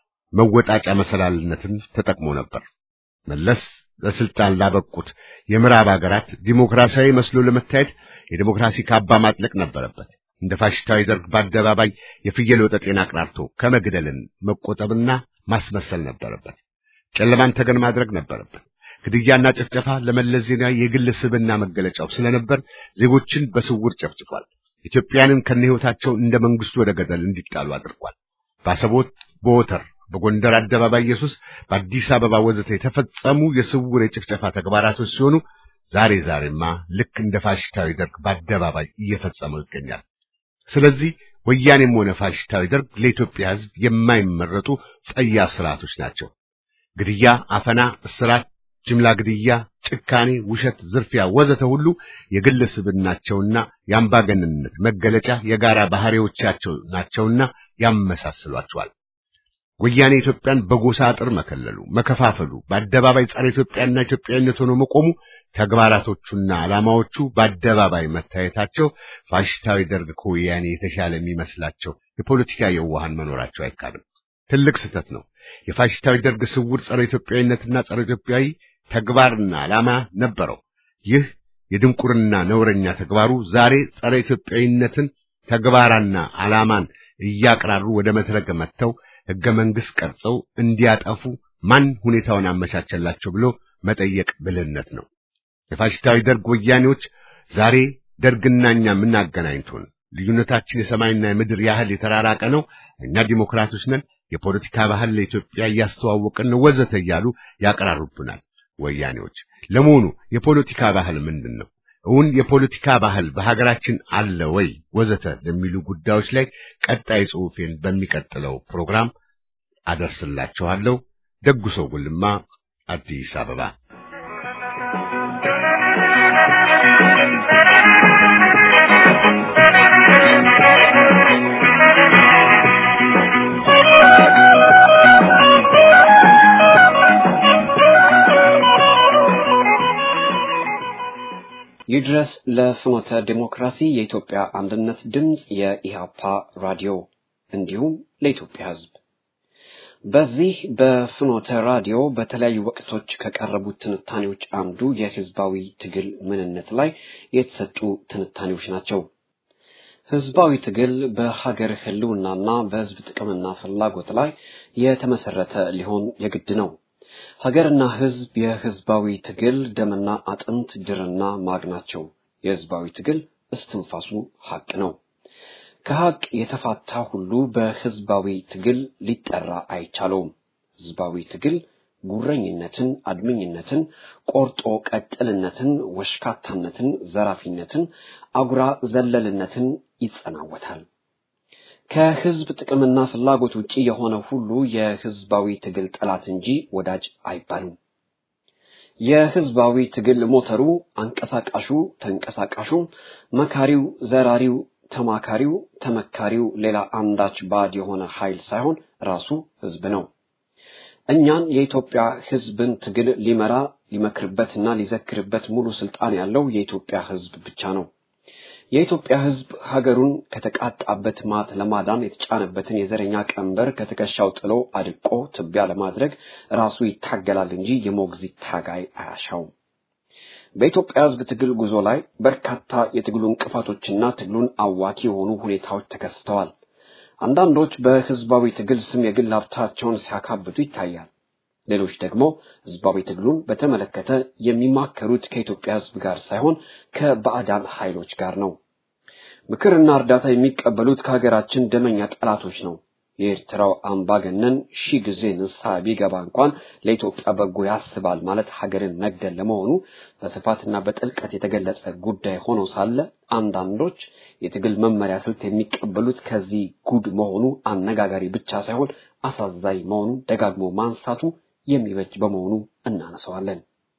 መወጣጫ መሰላልነትን ተጠቅሞ ነበር። መለስ ለስልጣን ላበቁት የምዕራብ ሀገራት ዲሞክራሲያዊ መስሎ ለመታየት የዲሞክራሲ ካባ ማጥለቅ ነበረበት። እንደ ፋሽስታዊ ደርግ በአደባባይ የፍየል ወጠጤን አቅራርቶ ከመግደልን መቆጠብና ማስመሰል ነበረበት። ጨለማን ተገን ማድረግ ነበረበት። ግድያና ጭፍጨፋ ለመለስ ዜናዊ የግል ስብዕና መገለጫው ስለነበር ዜጎችን በስውር ጨፍጭፏል። ኢትዮጵያንን ከነህይወታቸው እንደ መንግስቱ ወደ ገደል እንዲጣሉ አድርጓል። በአሰቦት፣ በወተር፣ በጎንደር አደባባይ ኢየሱስ፣ በአዲስ አበባ ወዘተ የተፈጸሙ የስውር የጭፍጨፋ ተግባራቶች ሲሆኑ ዛሬ ዛሬማ ልክ እንደ ፋሽስታዊ ደርግ በአደባባይ እየፈጸመው ይገኛል። ስለዚህ ወያኔም ሆነ ፋሽስታዊ ደርግ ለኢትዮጵያ ሕዝብ የማይመረጡ ጸያፍ ስርዓቶች ናቸው። ግድያ፣ አፈና፣ እስራት፣ ጅምላ ግድያ፣ ጭካኔ፣ ውሸት፣ ዝርፊያ ወዘተ ሁሉ የግል ስብዕናቸውና የአምባገነንነት መገለጫ የጋራ ባህሪዎቻቸው ናቸውና ያመሳስሏቸዋል። ወያኔ ኢትዮጵያን በጎሳ አጥር መከለሉ፣ መከፋፈሉ፣ በአደባባይ ጸረ ኢትዮጵያና ኢትዮጵያዊነት ሆኖ መቆሙ፣ ተግባራቶቹና ዓላማዎቹ በአደባባይ መታየታቸው ፋሽስታዊ ደርግ ከወያኔ የተሻለ የሚመስላቸው የፖለቲካ የዋሃን መኖራቸው አይካድም። ትልቅ ስህተት ነው። የፋሽስታዊ ደርግ ስውር ጸረ ኢትዮጵያዊነትና ጸረ ኢትዮጵያዊ ተግባርና ዓላማ ነበረው። ይህ የድንቁርና ነውረኛ ተግባሩ ዛሬ ጸረ ኢትዮጵያዊነትን ተግባራና ዓላማን እያቅራሩ ወደ መድረክ መጥተው ሕገ መንግሥት ቀርጸው እንዲያጠፉ ማን ሁኔታውን አመቻቸላቸው ብሎ መጠየቅ ብልህነት ነው። የፋሽስታዊ ደርግ ወያኔዎች ዛሬ ደርግና እኛ ምን አገናኝቶን? ልዩነታችን የሰማይና የምድር ያህል የተራራቀ ነው። እኛ ዲሞክራቶች ነን፣ የፖለቲካ ባህል ለኢትዮጵያ እያስተዋወቅን ነው፣ ወዘተ እያሉ ያቀራሩብናል ወያኔዎች። ለመሆኑ የፖለቲካ ባህል ምንድን ነው? እውን የፖለቲካ ባህል በሀገራችን አለ ወይ? ወዘተ ለሚሉ ጉዳዮች ላይ ቀጣይ ጽሑፌን በሚቀጥለው ፕሮግራም አደርስላችኋለሁ። ደጉ ሰው ጉልማ አዲስ አበባ ይድረስ ለፍኖተ ዲሞክራሲ የኢትዮጵያ አንድነት ድምፅ የኢሃፓ ራዲዮ እንዲሁም ለኢትዮጵያ ሕዝብ በዚህ በፍኖተ ራዲዮ በተለያዩ ወቅቶች ከቀረቡት ትንታኔዎች አንዱ የህዝባዊ ትግል ምንነት ላይ የተሰጡ ትንታኔዎች ናቸው። ህዝባዊ ትግል በሀገር ህልውናና በህዝብ ጥቅምና ፍላጎት ላይ የተመሰረተ ሊሆን የግድ ነው። ሀገርና ህዝብ የህዝባዊ ትግል ደምና አጥንት ድርና ማግ ናቸው። የህዝባዊ ትግል እስትንፋሱ ሀቅ ነው። ከሀቅ የተፋታ ሁሉ በህዝባዊ ትግል ሊጠራ አይቻለውም። ህዝባዊ ትግል ጉረኝነትን፣ አድመኝነትን፣ ቆርጦ ቀጥልነትን፣ ወሽካታነትን፣ ዘራፊነትን፣ አጉራ ዘለልነትን ይጸናወታል። ከህዝብ ጥቅምና ፍላጎት ውጪ የሆነ ሁሉ የህዝባዊ ትግል ጠላት እንጂ ወዳጅ አይባሉም። የህዝባዊ ትግል ሞተሩ፣ አንቀሳቃሹ፣ ተንቀሳቃሹ፣ መካሪው፣ ዘራሪው፣ ተማካሪው፣ ተመካሪው ሌላ አንዳች ባዕድ የሆነ ኃይል ሳይሆን ራሱ ህዝብ ነው። እኛን የኢትዮጵያ ህዝብን ትግል ሊመራ ሊመክርበትና ሊዘክርበት ሙሉ ስልጣን ያለው የኢትዮጵያ ህዝብ ብቻ ነው። የኢትዮጵያ ህዝብ ሀገሩን ከተቃጣበት ማት ለማዳን የተጫነበትን የዘረኛ ቀንበር ከትከሻው ጥሎ አድቆ ትቢያ ለማድረግ ራሱ ይታገላል እንጂ የሞግዚት ታጋይ አያሻውም። በኢትዮጵያ ህዝብ ትግል ጉዞ ላይ በርካታ የትግሉ እንቅፋቶችና ትግሉን አዋኪ የሆኑ ሁኔታዎች ተከስተዋል። አንዳንዶች በህዝባዊ ትግል ስም የግል ሀብታቸውን ሲያካብቱ ይታያል። ሌሎች ደግሞ ህዝባዊ ትግሉን በተመለከተ የሚማከሩት ከኢትዮጵያ ህዝብ ጋር ሳይሆን ከባዕዳን ኃይሎች ጋር ነው። ምክርና እርዳታ የሚቀበሉት ከሀገራችን ደመኛ ጠላቶች ነው። የኤርትራው አምባገነን ሺህ ጊዜ ንስሐ ቢገባ እንኳን ለኢትዮጵያ በጎ ያስባል ማለት ሀገርን መግደል ለመሆኑ በስፋትና በጥልቀት የተገለጸ ጉዳይ ሆኖ ሳለ አንዳንዶች የትግል መመሪያ ስልት የሚቀበሉት ከዚህ ጉድ መሆኑ አነጋጋሪ ብቻ ሳይሆን አሳዛኝ መሆኑን ደጋግሞ ማንሳቱ የሚበጅ በመሆኑ እናነሳዋለን።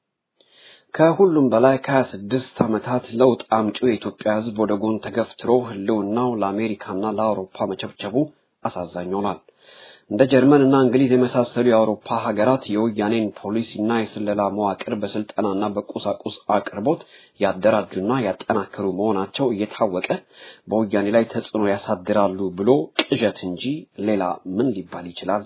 ከሁሉም በላይ ከሀያ ስድስት ዓመታት ለውጥ አምጪው የኢትዮጵያ ህዝብ ወደ ጎን ተገፍትሮ ህልውናው ለአሜሪካና ለአውሮፓ መቸብቸቡ አሳዛኝ ሆኗል። እንደ ጀርመን እና እንግሊዝ የመሳሰሉ የአውሮፓ ሀገራት የወያኔን ፖሊሲና የስለላ መዋቅር በስልጠናና በቁሳቁስ አቅርቦት ያደራጁና ያጠናከሩ መሆናቸው እየታወቀ በወያኔ ላይ ተጽዕኖ ያሳድራሉ ብሎ ቅዠት እንጂ ሌላ ምን ሊባል ይችላል?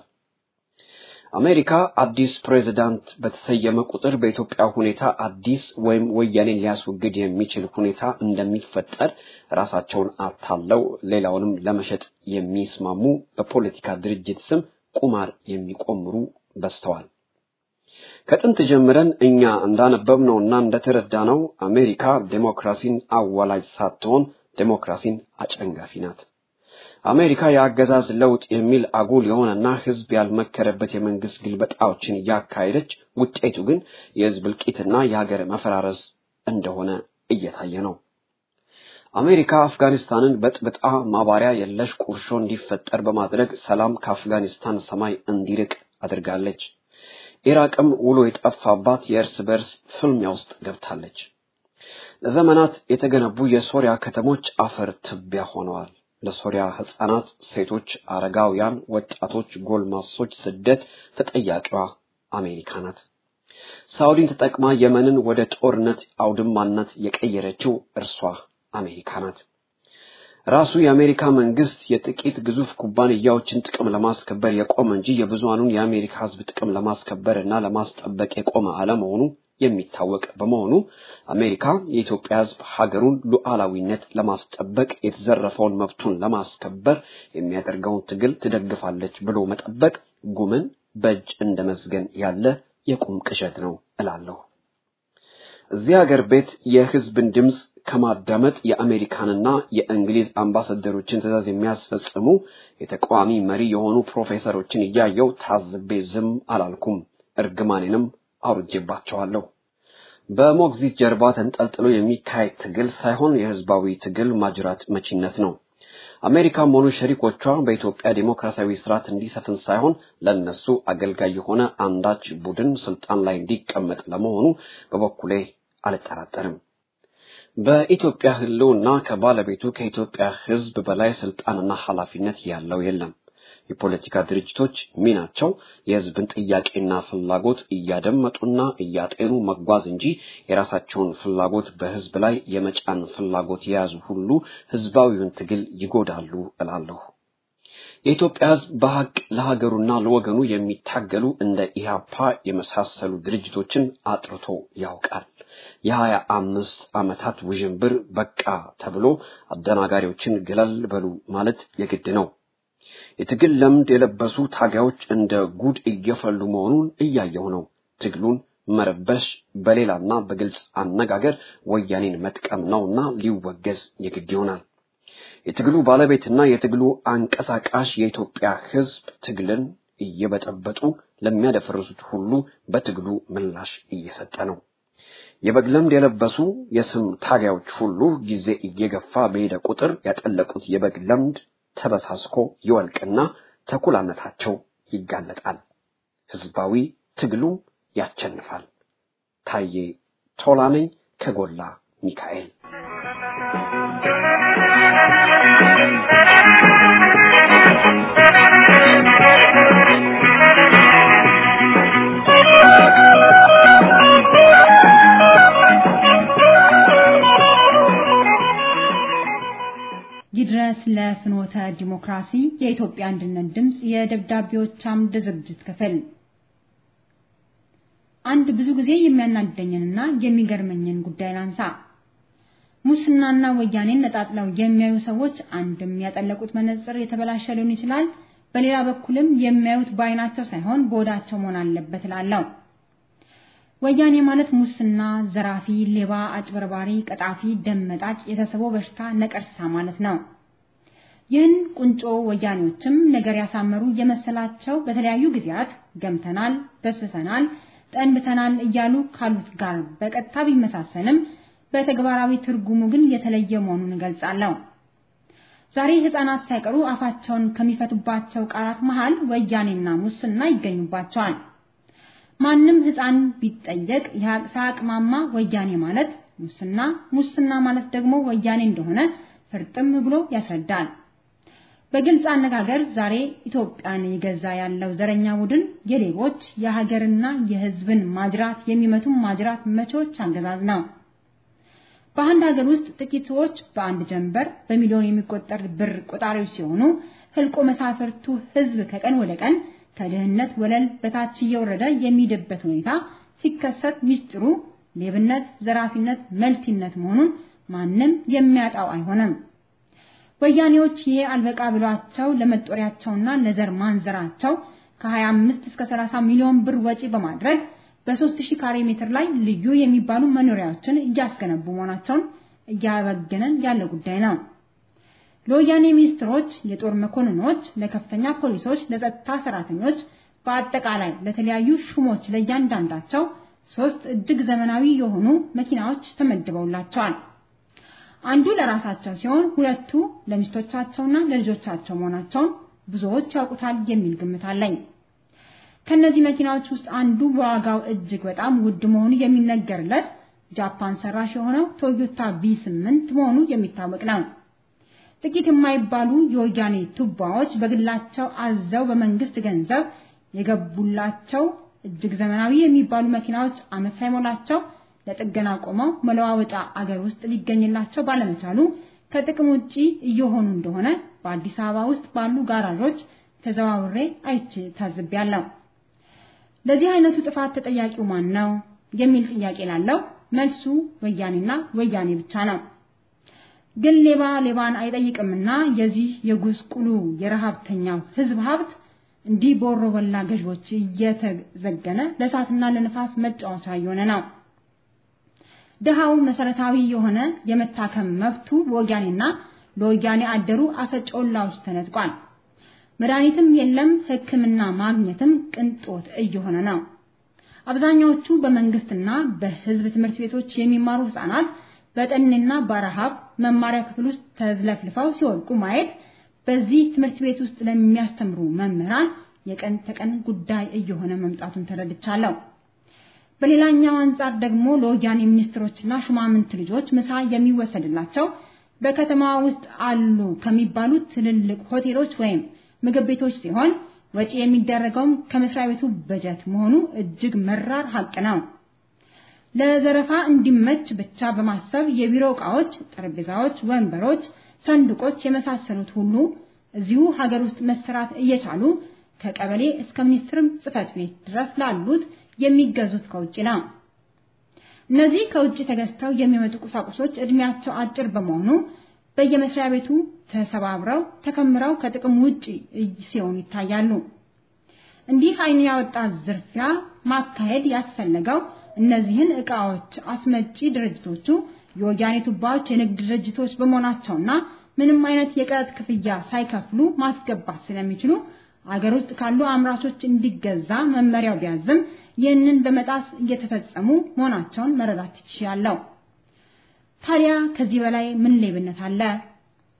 አሜሪካ አዲስ ፕሬዝዳንት በተሰየመ ቁጥር በኢትዮጵያ ሁኔታ አዲስ ወይም ወያኔን ሊያስወግድ የሚችል ሁኔታ እንደሚፈጠር ራሳቸውን አታለው ሌላውንም ለመሸጥ የሚስማሙ በፖለቲካ ድርጅት ስም ቁማር የሚቆምሩ በዝተዋል። ከጥንት ጀምረን እኛ እንዳነበብነውና እንደተረዳነው አሜሪካ ዴሞክራሲን አዋላጅ ሳትሆን ዴሞክራሲን አጨንጋፊ ናት። አሜሪካ የአገዛዝ ለውጥ የሚል አጉል የሆነና ህዝብ ያልመከረበት የመንግስት ግልበጣዎችን እያካሄደች ውጤቱ ግን የህዝብ እልቂትና የሀገር መፈራረስ እንደሆነ እየታየ ነው። አሜሪካ አፍጋኒስታንን በጥብጣ ማባሪያ የለሽ ቁርሾ እንዲፈጠር በማድረግ ሰላም ከአፍጋኒስታን ሰማይ እንዲርቅ አድርጋለች። ኢራቅም ውሎ የጠፋባት የእርስ በርስ ፍልሚያ ውስጥ ገብታለች። ለዘመናት የተገነቡ የሶሪያ ከተሞች አፈር ትቢያ ሆነዋል። ለሶሪያ ህፃናት፣ ሴቶች፣ አረጋውያን፣ ወጣቶች፣ ጎልማሶች ስደት ተጠያቂዋ አሜሪካ ናት። ሳውዲን ተጠቅማ የመንን ወደ ጦርነት አውድማነት የቀየረችው እርሷ አሜሪካ ናት። ራሱ የአሜሪካ መንግስት የጥቂት ግዙፍ ኩባንያዎችን ጥቅም ለማስከበር የቆመ እንጂ የብዙሃኑን የአሜሪካ ህዝብ ጥቅም ለማስከበር እና ለማስጠበቅ የቆመ አለመሆኑ የሚታወቅ በመሆኑ አሜሪካ የኢትዮጵያ ህዝብ ሀገሩን ሉዓላዊነት ለማስጠበቅ የተዘረፈውን መብቱን ለማስከበር የሚያደርገውን ትግል ትደግፋለች ብሎ መጠበቅ ጉምን በእጅ እንደ መዝገን ያለ የቁም ቅዠት ነው እላለሁ። እዚህ ሀገር ቤት የህዝብን ድምፅ ከማዳመጥ የአሜሪካንና የእንግሊዝ አምባሳደሮችን ትዕዛዝ የሚያስፈጽሙ የተቃዋሚ መሪ የሆኑ ፕሮፌሰሮችን እያየው ታዝቤ ዝም አላልኩም። እርግማኔንም አውርጄባቸዋለሁ። በሞግዚት ጀርባ ተንጠልጥሎ የሚካሄድ ትግል ሳይሆን የህዝባዊ ትግል ማጅራት መቺነት ነው። አሜሪካም ሆኑ ሸሪኮቿ በኢትዮጵያ ዴሞክራሲያዊ ስርዓት እንዲሰፍን ሳይሆን ለነሱ አገልጋይ የሆነ አንዳች ቡድን ስልጣን ላይ እንዲቀመጥ ለመሆኑ በበኩሌ አልጠራጠርም። በኢትዮጵያ ህልውና ከባለቤቱ ከኢትዮጵያ ህዝብ በላይ ስልጣንና ኃላፊነት ያለው የለም። የፖለቲካ ድርጅቶች ሚናቸው የህዝብን ጥያቄና ፍላጎት እያደመጡና እያጤኑ መጓዝ እንጂ የራሳቸውን ፍላጎት በህዝብ ላይ የመጫን ፍላጎት የያዙ ሁሉ ህዝባዊውን ትግል ይጎዳሉ እላለሁ። የኢትዮጵያ ህዝብ በሀቅ ለሀገሩና ለወገኑ የሚታገሉ እንደ ኢህአፓ የመሳሰሉ ድርጅቶችን አጥርቶ ያውቃል። የሀያ አምስት ዓመታት ውዥንብር በቃ ተብሎ አደናጋሪዎችን ገለል በሉ ማለት የግድ ነው። የትግል ለምድ የለበሱ ታጋዮች እንደ ጉድ እየፈሉ መሆኑን እያየው ነው። ትግሉን መረበሽ በሌላና በግልጽ አነጋገር ወያኔን መጥቀም ነውና ሊወገዝ የግድ ይሆናል። የትግሉ ባለቤትና የትግሉ አንቀሳቃሽ የኢትዮጵያ ህዝብ ትግልን እየበጠበጡ ለሚያደፈርሱት ሁሉ በትግሉ ምላሽ እየሰጠ ነው። የበግ ለምድ የለበሱ የስም ታጋዮች ሁሉ ጊዜ እየገፋ በሄደ ቁጥር ያጠለቁት የበግ ለምድ ተበሳስኮ ይወልቅና ተኩላነታቸው ይጋለጣል። ህዝባዊ ትግሉም ያቸንፋል። ታዬ ቶላ ነኝ ከጎላ ሚካኤል። ይድረስ ለፍኖተ ዲሞክራሲ የኢትዮጵያ አንድነት ድምፅ የደብዳቤዎች አምድ ዝግጅት ክፍል አንድ ብዙ ጊዜ የሚያናደኝንና የሚገርመኝን ጉዳይ ላንሳ። ሙስናና ወያኔን ነጣጥለው የሚያዩ ሰዎች አንድም ያጠለቁት መነጽር የተበላሸ ሊሆን ይችላል፣ በሌላ በኩልም የሚያዩት በአይናቸው ሳይሆን በሆዳቸው መሆን አለበት እላለሁ። ወያኔ ማለት ሙስና፣ ዘራፊ፣ ሌባ፣ አጭበርባሪ፣ ቀጣፊ፣ ደም መጣጭ፣ የተሰቦ በሽታ ነቀርሳ ማለት ነው። ይህን ቁንጮ ወያኔዎችም ነገር ያሳመሩ የመሰላቸው በተለያዩ ጊዜያት ገምተናል፣ በስብሰናል፣ ጠንብተናል እያሉ ካሉት ጋር በቀጥታ ቢመሳሰልም በተግባራዊ ትርጉሙ ግን የተለየ መሆኑን እገልጻለሁ። ዛሬ ህፃናት ሳይቀሩ አፋቸውን ከሚፈቱባቸው ቃላት መሃል ወያኔና ሙስና ይገኙባቸዋል። ማንም ህፃን ቢጠየቅ ሳያቅማማ ወያኔ ማለት ሙስና፣ ሙስና ማለት ደግሞ ወያኔ እንደሆነ ፍርጥም ብሎ ያስረዳል። በግልጽ አነጋገር ዛሬ ኢትዮጵያን የገዛ ያለው ዘረኛ ቡድን የሌቦች የሀገርና የህዝብን ማጅራት የሚመቱ ማጅራት መቾች አገዛዝ ነው። በአንድ ሀገር ውስጥ ጥቂት ሰዎች በአንድ ጀንበር በሚሊዮን የሚቆጠር ብር ቆጣሪዎች ሲሆኑ ህልቆ መሳፍርቱ ህዝብ ከቀን ወደ ቀን ከድህነት ወለል በታች እየወረደ የሚሄድበት ሁኔታ ሲከሰት ሚስጥሩ ሌብነት፣ ዘራፊነት፣ መልቲነት መሆኑን ማንም የሚያጣው አይሆንም። ወያኔዎች ይሄ አልበቃ ብሏቸው ለመጦሪያቸውና ለዘር ማንዘራቸው ከ25 እስከ 30 ሚሊዮን ብር ወጪ በማድረግ በ3000 ካሬ ሜትር ላይ ልዩ የሚባሉ መኖሪያዎችን እያስገነቡ መሆናቸውን እያበገነን ያለ ጉዳይ ነው። ለወያኔ ሚኒስትሮች፣ የጦር መኮንኖች፣ ለከፍተኛ ፖሊሶች፣ ለጸጥታ ሰራተኞች፣ በአጠቃላይ ለተለያዩ ሹሞች ለእያንዳንዳቸው ሶስት እጅግ ዘመናዊ የሆኑ መኪናዎች ተመድበውላቸዋል። አንዱ ለራሳቸው ሲሆን ሁለቱ ለሚስቶቻቸውና ለልጆቻቸው መሆናቸውን ብዙዎች ያውቁታል የሚል ግምት አለኝ። ከነዚህ መኪናዎች ውስጥ አንዱ በዋጋው እጅግ በጣም ውድ መሆኑ የሚነገርለት ጃፓን ሰራሽ የሆነው ቶዮታ ቪ8 መሆኑ የሚታወቅ ነው። ጥቂት የማይባሉ የወያኔ ቱባዎች በግላቸው አዘው በመንግስት ገንዘብ የገቡላቸው እጅግ ዘመናዊ የሚባሉ መኪናዎች ዓመት ሳይሞላቸው ለጥገና ቆመው መለዋወጫ አገር ውስጥ ሊገኝላቸው ባለመቻሉ ከጥቅም ውጪ እየሆኑ እንደሆነ በአዲስ አበባ ውስጥ ባሉ ጋራዦች ተዘዋውሬ አይቼ ታዝቤያለሁ። ለዚህ አይነቱ ጥፋት ተጠያቂው ማን ነው የሚል ጥያቄ ላለው መልሱ ወያኔና ወያኔ ብቻ ነው። ግን ሌባ ሌባን አይጠይቅምና የዚህ የጉስቁሉ የረሃብተኛው ህዝብ ሀብት እንዲህ በወሮ በላ ገዥዎች እየተዘገነ ለእሳትና ለንፋስ መጫወቻ እየሆነ ነው። ድሃው መሰረታዊ የሆነ የመታከም መብቱ በወያኔና ለወያኔ አደሩ አፈጮላዎች ተነጥቋል። መድኃኒትም የለም፣ ሕክምና ማግኘትም ቅንጦት እየሆነ ነው። አብዛኛዎቹ በመንግስትና በህዝብ ትምህርት ቤቶች የሚማሩ ህፃናት በጠኔና በረሃብ መማሪያ ክፍል ውስጥ ተዝለፍልፈው ሲወድቁ ማየት በዚህ ትምህርት ቤት ውስጥ ለሚያስተምሩ መምህራን የቀን ተቀን ጉዳይ እየሆነ መምጣቱን ተረድቻለሁ። በሌላኛው አንጻር ደግሞ ለወያኔ ሚኒስትሮችና ሹማምንት ልጆች ምሳ የሚወሰድላቸው በከተማ ውስጥ አሉ ከሚባሉት ትልልቅ ሆቴሎች ወይም ምግብ ቤቶች ሲሆን ወጪ የሚደረገውም ከመስሪያ ቤቱ በጀት መሆኑ እጅግ መራር ሀቅ ነው። ለዘረፋ እንዲመች ብቻ በማሰብ የቢሮ ዕቃዎች፣ ጠረጴዛዎች፣ ወንበሮች፣ ሰንዱቆች የመሳሰሉት ሁሉ እዚሁ ሀገር ውስጥ መሰራት እየቻሉ ከቀበሌ እስከ ሚኒስትር ጽህፈት ቤት ድረስ ላሉት የሚገዙት ከውጭ ነው። እነዚህ ከውጭ ተገዝተው የሚመጡ ቁሳቁሶች እድሜያቸው አጭር በመሆኑ በየመስሪያ ቤቱ ተሰባብረው ተከምረው ከጥቅም ውጪ ሲሆኑ ይታያሉ። እንዲህ አይን ያወጣ ዝርፊያ ማካሄድ ያስፈለገው እነዚህን ዕቃዎች አስመጪ ድርጅቶቹ የወያኔ ቱባዎች የንግድ ድርጅቶች በመሆናቸውና ምንም አይነት የቀረጥ ክፍያ ሳይከፍሉ ማስገባት ስለሚችሉ አገር ውስጥ ካሉ አምራቾች እንዲገዛ መመሪያው ቢያዝም ይህንን በመጣስ እየተፈጸሙ መሆናቸውን መረዳት ይችላል። ታዲያ ከዚህ በላይ ምን ሌብነት አለ?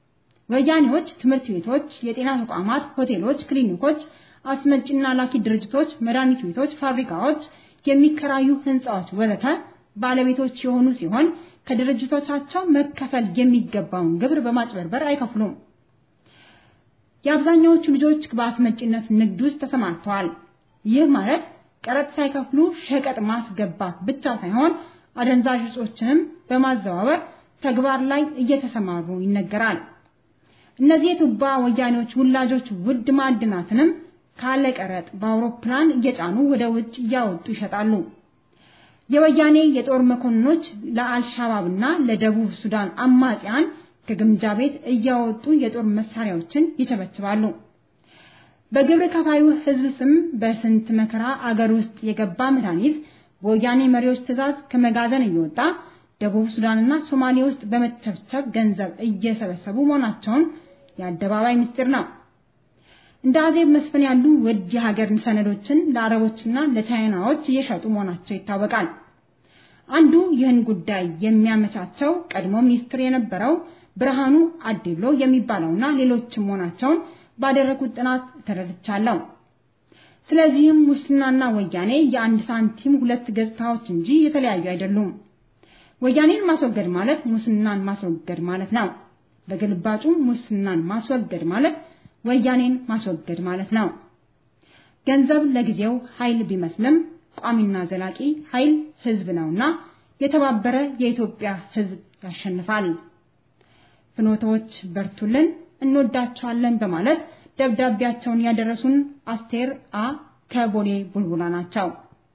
ወያኔዎች ትምህርት ቤቶች፣ የጤና ተቋማት፣ ሆቴሎች፣ ክሊኒኮች፣ አስመጪና ላኪ ድርጅቶች፣ መድኃኒት ቤቶች፣ ፋብሪካዎች፣ የሚከራዩ ህንፃዎች ወዘተ ባለቤቶች የሆኑ ሲሆን ከድርጅቶቻቸው መከፈል የሚገባውን ግብር በማጭበርበር አይከፍሉም። የአብዛኛዎቹ ልጆች በአስመጪነት ንግድ ውስጥ ተሰማርተዋል። ይህ ማለት ቀረጥ ሳይከፍሉ ሸቀጥ ማስገባት ብቻ ሳይሆን አደንዛዥ እጾችንም በማዘዋወር ተግባር ላይ እየተሰማሩ ይነገራል። እነዚህ የቱባ ወያኔዎች ውላጆች ውድ ማዕድናትንም ካለ ቀረጥ በአውሮፕላን እየጫኑ ወደ ውጭ እያወጡ ይሸጣሉ። የወያኔ የጦር መኮንኖች ለአልሻባብና ለደቡብ ሱዳን አማጽያን ከግምጃ ቤት እያወጡ የጦር መሳሪያዎችን ይቸበችባሉ። በግብር ከፋዩ ህዝብ ስም በስንት መከራ አገር ውስጥ የገባ መድኃኒት በወያኔ መሪዎች ትዕዛዝ ከመጋዘን እየወጣ ደቡብ ሱዳንና ሶማሌ ውስጥ በመቸብቸብ ገንዘብ እየሰበሰቡ መሆናቸውን የአደባባይ ምስጢር ነው። እንደ አዜብ መስፍን ያሉ ውድ የሀገር ሰነዶችን ለአረቦችና ለቻይናዎች እየሸጡ መሆናቸው ይታወቃል። አንዱ ይህን ጉዳይ የሚያመቻቸው ቀድሞ ሚኒስትር የነበረው ብርሃኑ አዴሎ የሚባለውና ሌሎችም መሆናቸውን ባደረጉት ጥናት ተረድቻለሁ። ስለዚህም ሙስናና ወያኔ የአንድ ሳንቲም ሁለት ገጽታዎች እንጂ የተለያዩ አይደሉም። ወያኔን ማስወገድ ማለት ሙስናን ማስወገድ ማለት ነው። በግልባጩ ሙስናን ማስወገድ ማለት ወያኔን ማስወገድ ማለት ነው። ገንዘብ ለጊዜው ኃይል ቢመስልም ቋሚና ዘላቂ ኃይል ህዝብ ነውና የተባበረ የኢትዮጵያ ህዝብ ያሸንፋል። ፍኖቶች በርቱልን፣ እንወዳቸዋለን በማለት ደብዳቤያቸውን ያደረሱን አስቴር አ ከቦሌ ቡልቡላ ናቸው።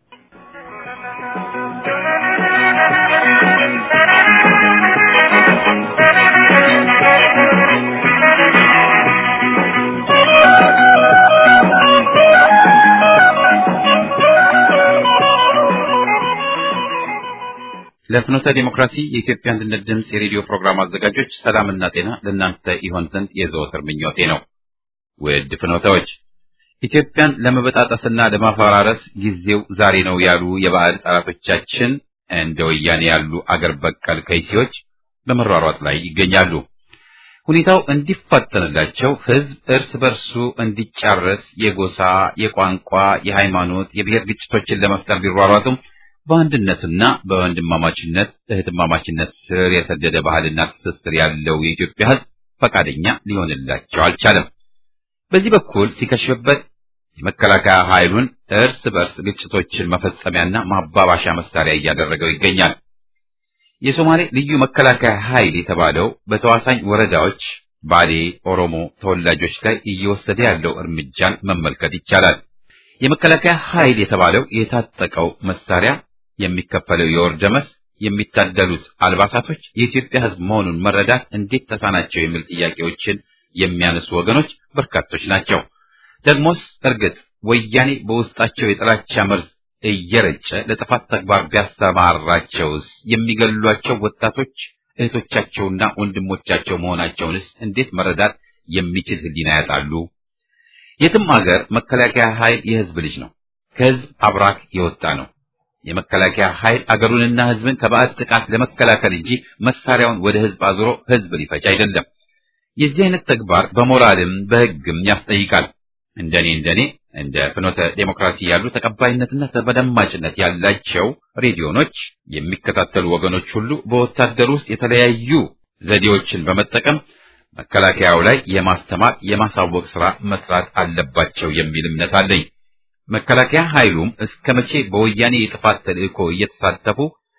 ለፍኖተ ዲሞክራሲ የኢትዮጵያ አንድነት ድምፅ የሬዲዮ ፕሮግራም አዘጋጆች ሰላምና ጤና ለእናንተ ይሆን ዘንድ የዘወትር ምኞቴ ነው። ውድ ፍኖተዎች ኢትዮጵያን ለመበጣጠስና ለማፈራረስ ጊዜው ዛሬ ነው ያሉ የባዕድ ጠላቶቻችን እንደ ወያኔ ያሉ አገር በቀል ከይሲዎች በመሯሯጥ ላይ ይገኛሉ። ሁኔታው እንዲፋጠንላቸው ህዝብ እርስ በርሱ እንዲጫረስ የጎሳ፣ የቋንቋ፣ የሃይማኖት፣ የብሔር ግጭቶችን ለመፍጠር ቢሯሯጡም በአንድነትና በወንድማማችነት እህትማማችነት ስር የሰደደ ባህልና ትስስር ያለው የኢትዮጵያ ህዝብ ፈቃደኛ ሊሆንላቸው አልቻለም። በዚህ በኩል ሲከሽፍበት የመከላከያ ኃይሉን እርስ በርስ ግጭቶችን መፈጸሚያና ማባባሻ መሳሪያ እያደረገው ይገኛል። የሶማሌ ልዩ መከላከያ ኃይል የተባለው በተዋሳኝ ወረዳዎች ባሌ ኦሮሞ ተወላጆች ላይ እየወሰደ ያለው እርምጃን መመልከት ይቻላል። የመከላከያ ኃይል የተባለው የታጠቀው መሳሪያ የሚከፈለው የወር ደመወዝ የሚታደሉት አልባሳቶች የኢትዮጵያ ህዝብ መሆኑን መረዳት እንዴት ተሳናቸው የሚል ጥያቄዎችን የሚያነሱ ወገኖች በርካቶች ናቸው። ደግሞስ እርግጥ ወያኔ በውስጣቸው የጥላቻ መርዝ እየረጨ ለጥፋት ተግባር ቢያሰማራቸውስ የሚገሏቸው ወጣቶች እህቶቻቸውና ወንድሞቻቸው መሆናቸውንስ እንዴት መረዳት የሚችል ህሊና ያጣሉ? የትም አገር መከላከያ ኃይል የህዝብ ልጅ ነው። ከህዝብ አብራክ የወጣ ነው። የመከላከያ ኃይል አገሩንና ህዝብን ከባዕድ ጥቃት ለመከላከል እንጂ መሳሪያውን ወደ ህዝብ አዙሮ ህዝብ ሊፈጅ አይደለም። የዚህ አይነት ተግባር በሞራልም በህግም ያስጠይቃል። እንደኔ እንደኔ እንደ ፍኖተ ዴሞክራሲ ያሉ ተቀባይነትና ተደማጭነት ያላቸው ሬዲዮኖች የሚከታተሉ ወገኖች ሁሉ በወታደር ውስጥ የተለያዩ ዘዴዎችን በመጠቀም መከላከያው ላይ የማስተማር የማሳወቅ ስራ መስራት አለባቸው የሚል እምነት አለኝ። መከላከያ ኃይሉም እስከ መቼ በወያኔ የጥፋት ተልእኮ እየተሳተፉ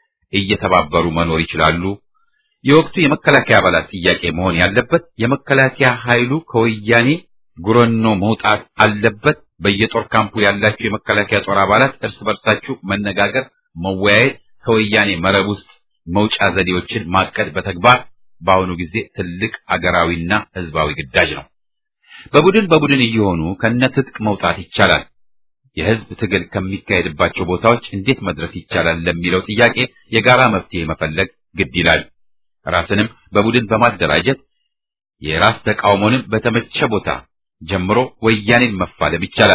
እየተባበሩ መኖር ይችላሉ? የወቅቱ የመከላከያ አባላት ጥያቄ መሆን ያለበት የመከላከያ ኃይሉ ከወያኔ ጉረኖ መውጣት አለበት። በየጦር ካምፑ ያላችሁ የመከላከያ ጦር አባላት እርስ በርሳችሁ መነጋገር፣ መወያየት፣ ከወያኔ መረብ ውስጥ መውጫ ዘዴዎችን ማቀድ በተግባር በአሁኑ ጊዜ ትልቅ አገራዊና ህዝባዊ ግዳጅ ነው። በቡድን በቡድን እየሆኑ ከነትጥቅ መውጣት ይቻላል። የህዝብ ትግል ከሚካሄድባቸው ቦታዎች እንዴት መድረስ ይቻላል ለሚለው ጥያቄ የጋራ መፍትሄ መፈለግ ግድ ይላል። ራስንም በቡድን በማደራጀት የራስ ተቃውሞንም በተመቸ ቦታ ጀምሮ ወያኔን መፋለም ይቻላል።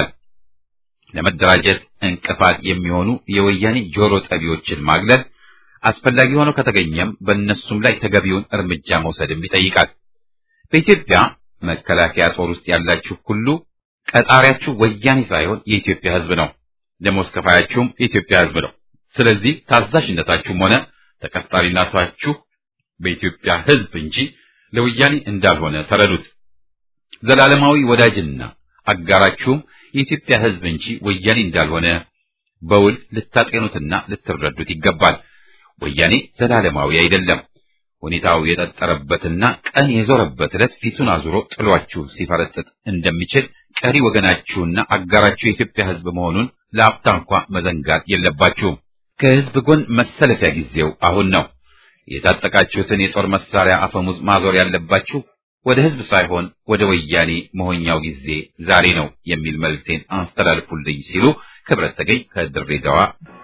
ለመደራጀት እንቅፋት የሚሆኑ የወያኔ ጆሮ ጠቢዎችን ማግለል አስፈላጊ ሆኖ ከተገኘም በእነሱም ላይ ተገቢውን እርምጃ መውሰድም ይጠይቃል። በኢትዮጵያ መከላከያ ጦር ውስጥ ያላችሁ ሁሉ ቀጣሪያችሁ ወያኔ ሳይሆን የኢትዮጵያ ሕዝብ ነው። ደሞዝ ከፋያችሁም የኢትዮጵያ ሕዝብ ነው። ስለዚህ ታዛዥነታችሁም ሆነ ተቀጣሪነታችሁ በኢትዮጵያ ሕዝብ እንጂ ለወያኔ እንዳልሆነ ተረዱት። ዘላለማዊ ወዳጅና አጋራችሁም የኢትዮጵያ ሕዝብ እንጂ ወያኔ እንዳልሆነ በውል ልታጤኑትና ልትረዱት ይገባል። ወያኔ ዘላለማዊ አይደለም። ሁኔታው የጠጠረበትና ቀን የዞረበት ዕለት ፊቱን አዙሮ ጥሏችሁ ሲፈረጥጥ እንደሚችል ቀሪ ወገናችሁና አጋራችሁ የኢትዮጵያ ሕዝብ መሆኑን ለአፍታ እንኳ መዘንጋት የለባችሁም። ከሕዝብ ጎን መሰለፊያ ጊዜው አሁን ነው። የታጠቃችሁትን የጦር መሳሪያ አፈሙዝ ማዞር ያለባችሁ ወደ ሕዝብ ሳይሆን ወደ ወያኔ መሆኛው ጊዜ ዛሬ ነው የሚል መልእክቴን አስተላልፉልኝ ሲሉ ክብረት ተገኝ ከድሬዳዋ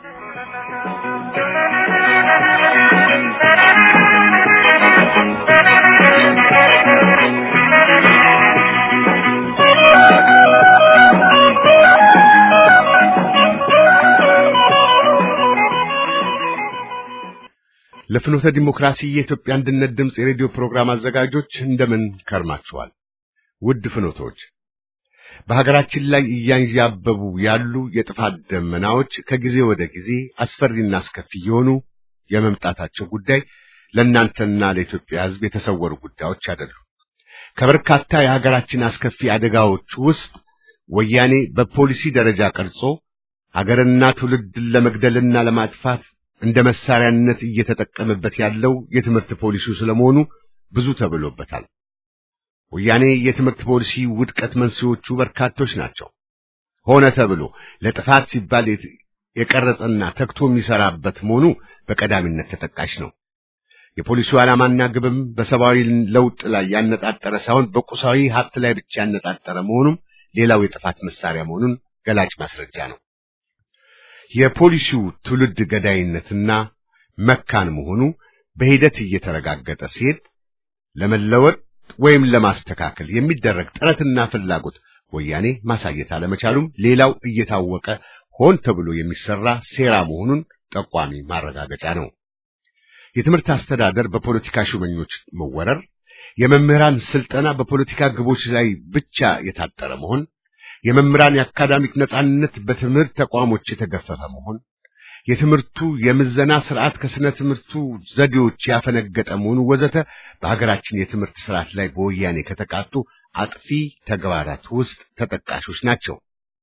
ለፍኖተ ዲሞክራሲ የኢትዮጵያ አንድነት ድምፅ የሬዲዮ ፕሮግራም አዘጋጆች እንደምን ከርማችኋል? ውድ ፍኖቶች፣ በሀገራችን ላይ እያንዣበቡ ያሉ የጥፋት ደመናዎች ከጊዜ ወደ ጊዜ አስፈሪና አስከፊ የሆኑ የመምጣታቸው ጉዳይ ለእናንተና ለኢትዮጵያ ሕዝብ የተሰወሩ ጉዳዮች አይደሉም። ከበርካታ የሀገራችን አስከፊ አደጋዎች ውስጥ ወያኔ በፖሊሲ ደረጃ ቀርጾ ሀገርና ትውልድን ለመግደልና ለማጥፋት እንደ መሳሪያነት እየተጠቀመበት ያለው የትምህርት ፖሊሲው ስለመሆኑ ብዙ ተብሎበታል። ወያኔ የትምህርት ፖሊሲ ውድቀት መንስኤዎቹ በርካቶች ናቸው። ሆነ ተብሎ ለጥፋት ሲባል የቀረጸና ተግቶ የሚሰራበት መሆኑ በቀዳሚነት ተጠቃሽ ነው። የፖሊሲው ዓላማና ግብም በሰብአዊ ለውጥ ላይ ያነጣጠረ ሳይሆን በቁሳዊ ሀብት ላይ ብቻ ያነጣጠረ መሆኑም ሌላው የጥፋት መሳሪያ መሆኑን ገላጭ ማስረጃ ነው። የፖሊሲው ትውልድ ገዳይነትና መካን መሆኑ በሂደት እየተረጋገጠ ሲሄድ ለመለወጥ ወይም ለማስተካከል የሚደረግ ጥረትና ፍላጎት ወያኔ ማሳየት አለመቻሉም ሌላው እየታወቀ ሆን ተብሎ የሚሰራ ሴራ መሆኑን ጠቋሚ ማረጋገጫ ነው። የትምህርት አስተዳደር በፖለቲካ ሹመኞች መወረር፣ የመምህራን ስልጠና በፖለቲካ ግቦች ላይ ብቻ የታጠረ መሆን የመምህራን የአካዳሚክ ነጻነት በትምህርት ተቋሞች የተገፈፈ መሆን፣ የትምህርቱ የምዘና ስርዓት ከስነ ትምህርቱ ዘዴዎች ያፈነገጠ መሆኑ ወዘተ በሀገራችን የትምህርት ስርዓት ላይ በወያኔ ከተቃጡ አጥፊ ተግባራት ውስጥ ተጠቃሾች ናቸው።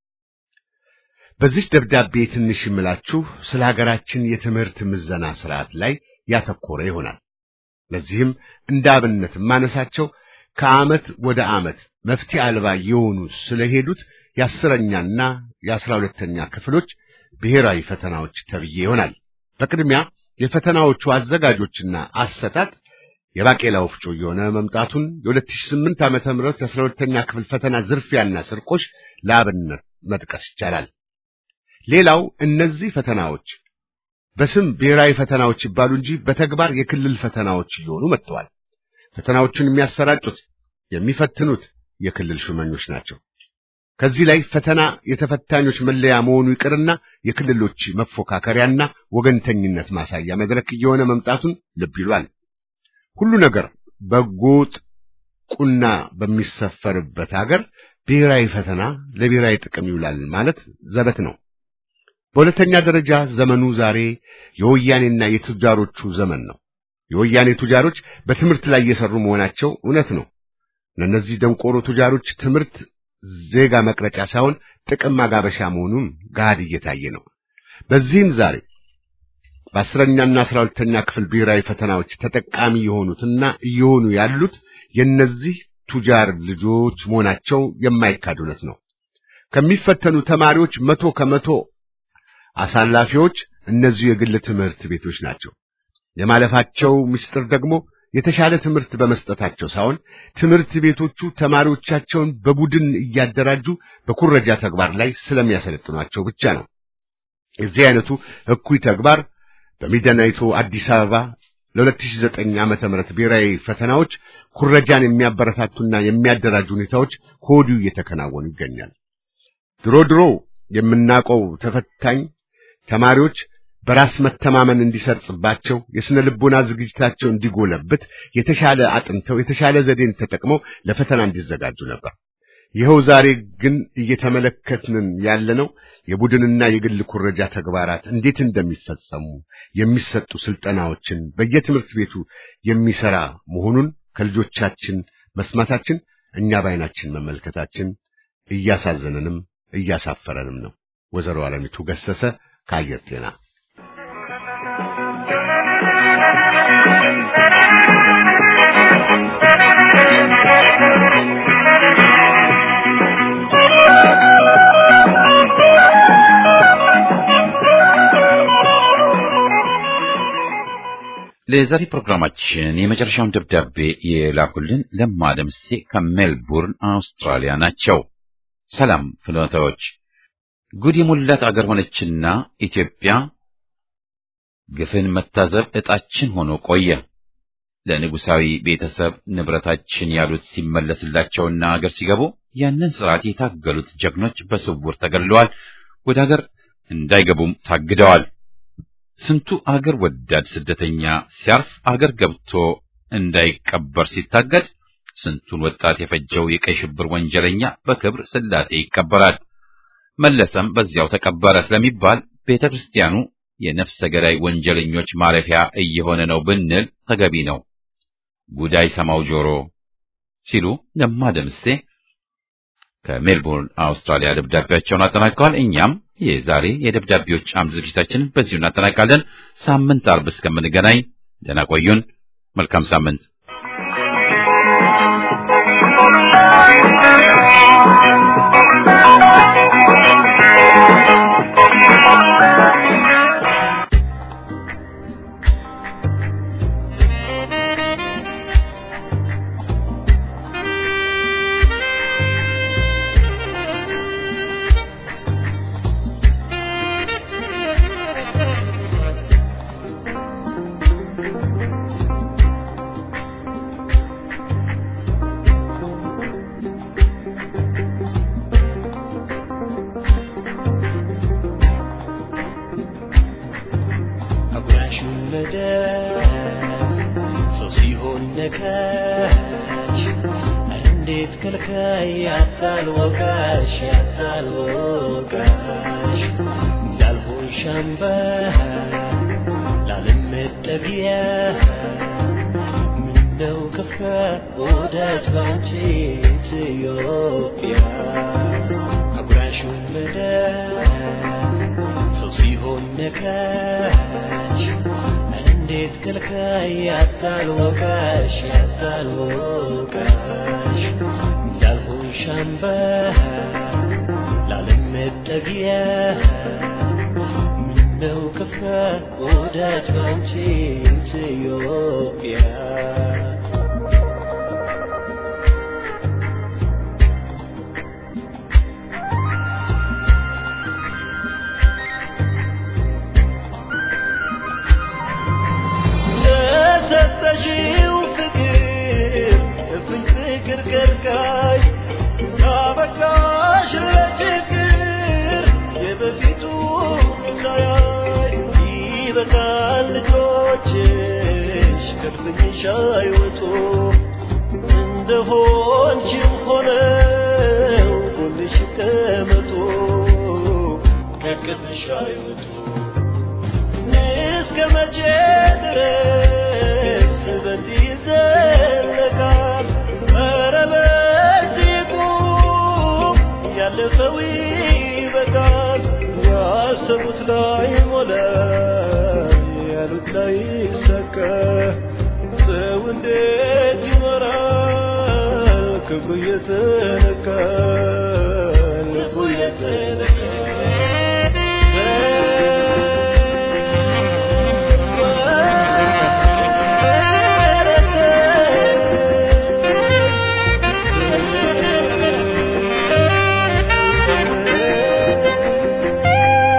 በዚህ ደብዳቤ ትንሽ የምላችሁ ስለ ሀገራችን የትምህርት ምዘና ስርዓት ላይ ያተኮረ ይሆናል። ለዚህም እንደ አብነት ማነሳቸው ከዓመት ወደ ዓመት መፍትሄ አልባ የሆኑ ስለሄዱት የአስረኛና የአስራ ሁለተኛ ክፍሎች ብሔራዊ ፈተናዎች ተብዬ ይሆናል። በቅድሚያ የፈተናዎቹ አዘጋጆችና አሰጣጥ የባቄላ ወፍጮ የሆነ መምጣቱን የ2008 ዓመተ ምህረት የአስራ ሁለተኛ ክፍል ፈተና ዝርፊያና ስርቆሽ ለአብነት መጥቀስ ይቻላል። ሌላው እነዚህ ፈተናዎች በስም ብሔራዊ ፈተናዎች ይባሉ እንጂ በተግባር የክልል ፈተናዎች እየሆኑ መጥተዋል። ፈተናዎቹን የሚያሰራጩት የሚፈትኑት የክልል ሹመኞች ናቸው። ከዚህ ላይ ፈተና የተፈታኞች መለያ መሆኑ ይቅርና የክልሎች መፎካከሪያና ወገንተኝነት ማሳያ መድረክ እየሆነ መምጣቱን ልብ ይሏል። ሁሉ ነገር በጎጥ ቁና በሚሰፈርበት ሀገር ብሔራዊ ፈተና ለብሔራዊ ጥቅም ይውላል ማለት ዘበት ነው። በሁለተኛ ደረጃ ዘመኑ ዛሬ የወያኔና የቱጃሮቹ ዘመን ነው። የወያኔ ቱጃሮች በትምህርት ላይ እየሰሩ መሆናቸው እውነት ነው። ለእነዚህ ደንቆሮ ቱጃሮች ትምህርት ዜጋ መቅረጫ ሳይሆን ጥቅም ማጋበሻ መሆኑን ገሃድ እየታየ ነው። በዚህም ዛሬ በአስረኛና አስራ ሁለተኛ ክፍል ብሔራዊ ፈተናዎች ተጠቃሚ የሆኑትና እየሆኑ ያሉት የእነዚህ ቱጃር ልጆች መሆናቸው የማይካድ እውነት ነው። ከሚፈተኑ ተማሪዎች መቶ ከመቶ አሳላፊዎች እነዚሁ የግል ትምህርት ቤቶች ናቸው። የማለፋቸው ምስጢር ደግሞ የተሻለ ትምህርት በመስጠታቸው ሳይሆን ትምህርት ቤቶቹ ተማሪዎቻቸውን በቡድን እያደራጁ በኩረጃ ተግባር ላይ ስለሚያሰለጥኗቸው ብቻ ነው። የዚህ አይነቱ እኩይ ተግባር በሚደናይቱ አዲስ አበባ ለ2009 ዓመተ ምህረት ብሔራዊ ፈተናዎች ኩረጃን የሚያበረታቱና የሚያደራጁ ሁኔታዎች ከወዲሁ እየተከናወኑ ይገኛል። ድሮ ድሮ የምናውቀው ተፈታኝ ተማሪዎች በራስ መተማመን እንዲሰርጽባቸው የስነ ልቦና ዝግጅታቸው እንዲጎለብት የተሻለ አጥንተው የተሻለ ዘዴን ተጠቅመው ለፈተና እንዲዘጋጁ ነበር። ይኸው ዛሬ ግን እየተመለከትን ያለነው የቡድንና የግል ኩረጃ ተግባራት እንዴት እንደሚፈጸሙ የሚሰጡ ስልጠናዎችን በየትምህርት ቤቱ የሚሰራ መሆኑን ከልጆቻችን መስማታችን እኛ በዓይናችን መመልከታችን እያሳዘነንም እያሳፈረንም ነው። ወይዘሮ አለሚቱ ገሰሰ ከአየር ጤና ለዛሬ ፕሮግራማችን የመጨረሻውን ደብዳቤ የላኩልን ለማ ደምሴ ከሜልቡርን አውስትራሊያ ናቸው። ሰላም ፍኖታዎች፣ ጉድ የሞላት አገር ሆነችና ኢትዮጵያ ግፍን መታዘብ ዕጣችን ሆኖ ቆየ። ለንጉሳዊ ቤተሰብ ንብረታችን ያሉት ሲመለስላቸውና አገር ሲገቡ ያንን ስርዓት የታገሉት ጀግኖች በስውር ተገድለዋል፣ ወደ አገር እንዳይገቡም ታግደዋል። ስንቱ አገር ወዳድ ስደተኛ ሲያርፍ አገር ገብቶ እንዳይቀበር ሲታገድ፣ ስንቱን ወጣት የፈጀው የቀይ ሽብር ወንጀለኛ በክብር ስላሴ ይቀበራል። መለሰም በዚያው ተቀበረ ስለሚባል ቤተ ክርስቲያኑ የነፍሰ ገዳይ ወንጀለኞች ማረፊያ እየሆነ ነው ብንል ተገቢ ነው። ጉዳይ ሰማው ጆሮ ሲሉ ለማ ደምሴ ከሜልቦርን አውስትራሊያ ደብዳቤያቸውን አጠናቀዋል። እኛም የዛሬ የደብዳቤዎች አምድ ዝግጅታችንን በዚሁ እናጠናቃለን። ሳምንት አርብ እስከምንገናኝ ደህና ቆዩን። መልካም ሳምንት።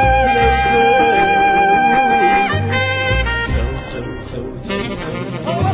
Thank you.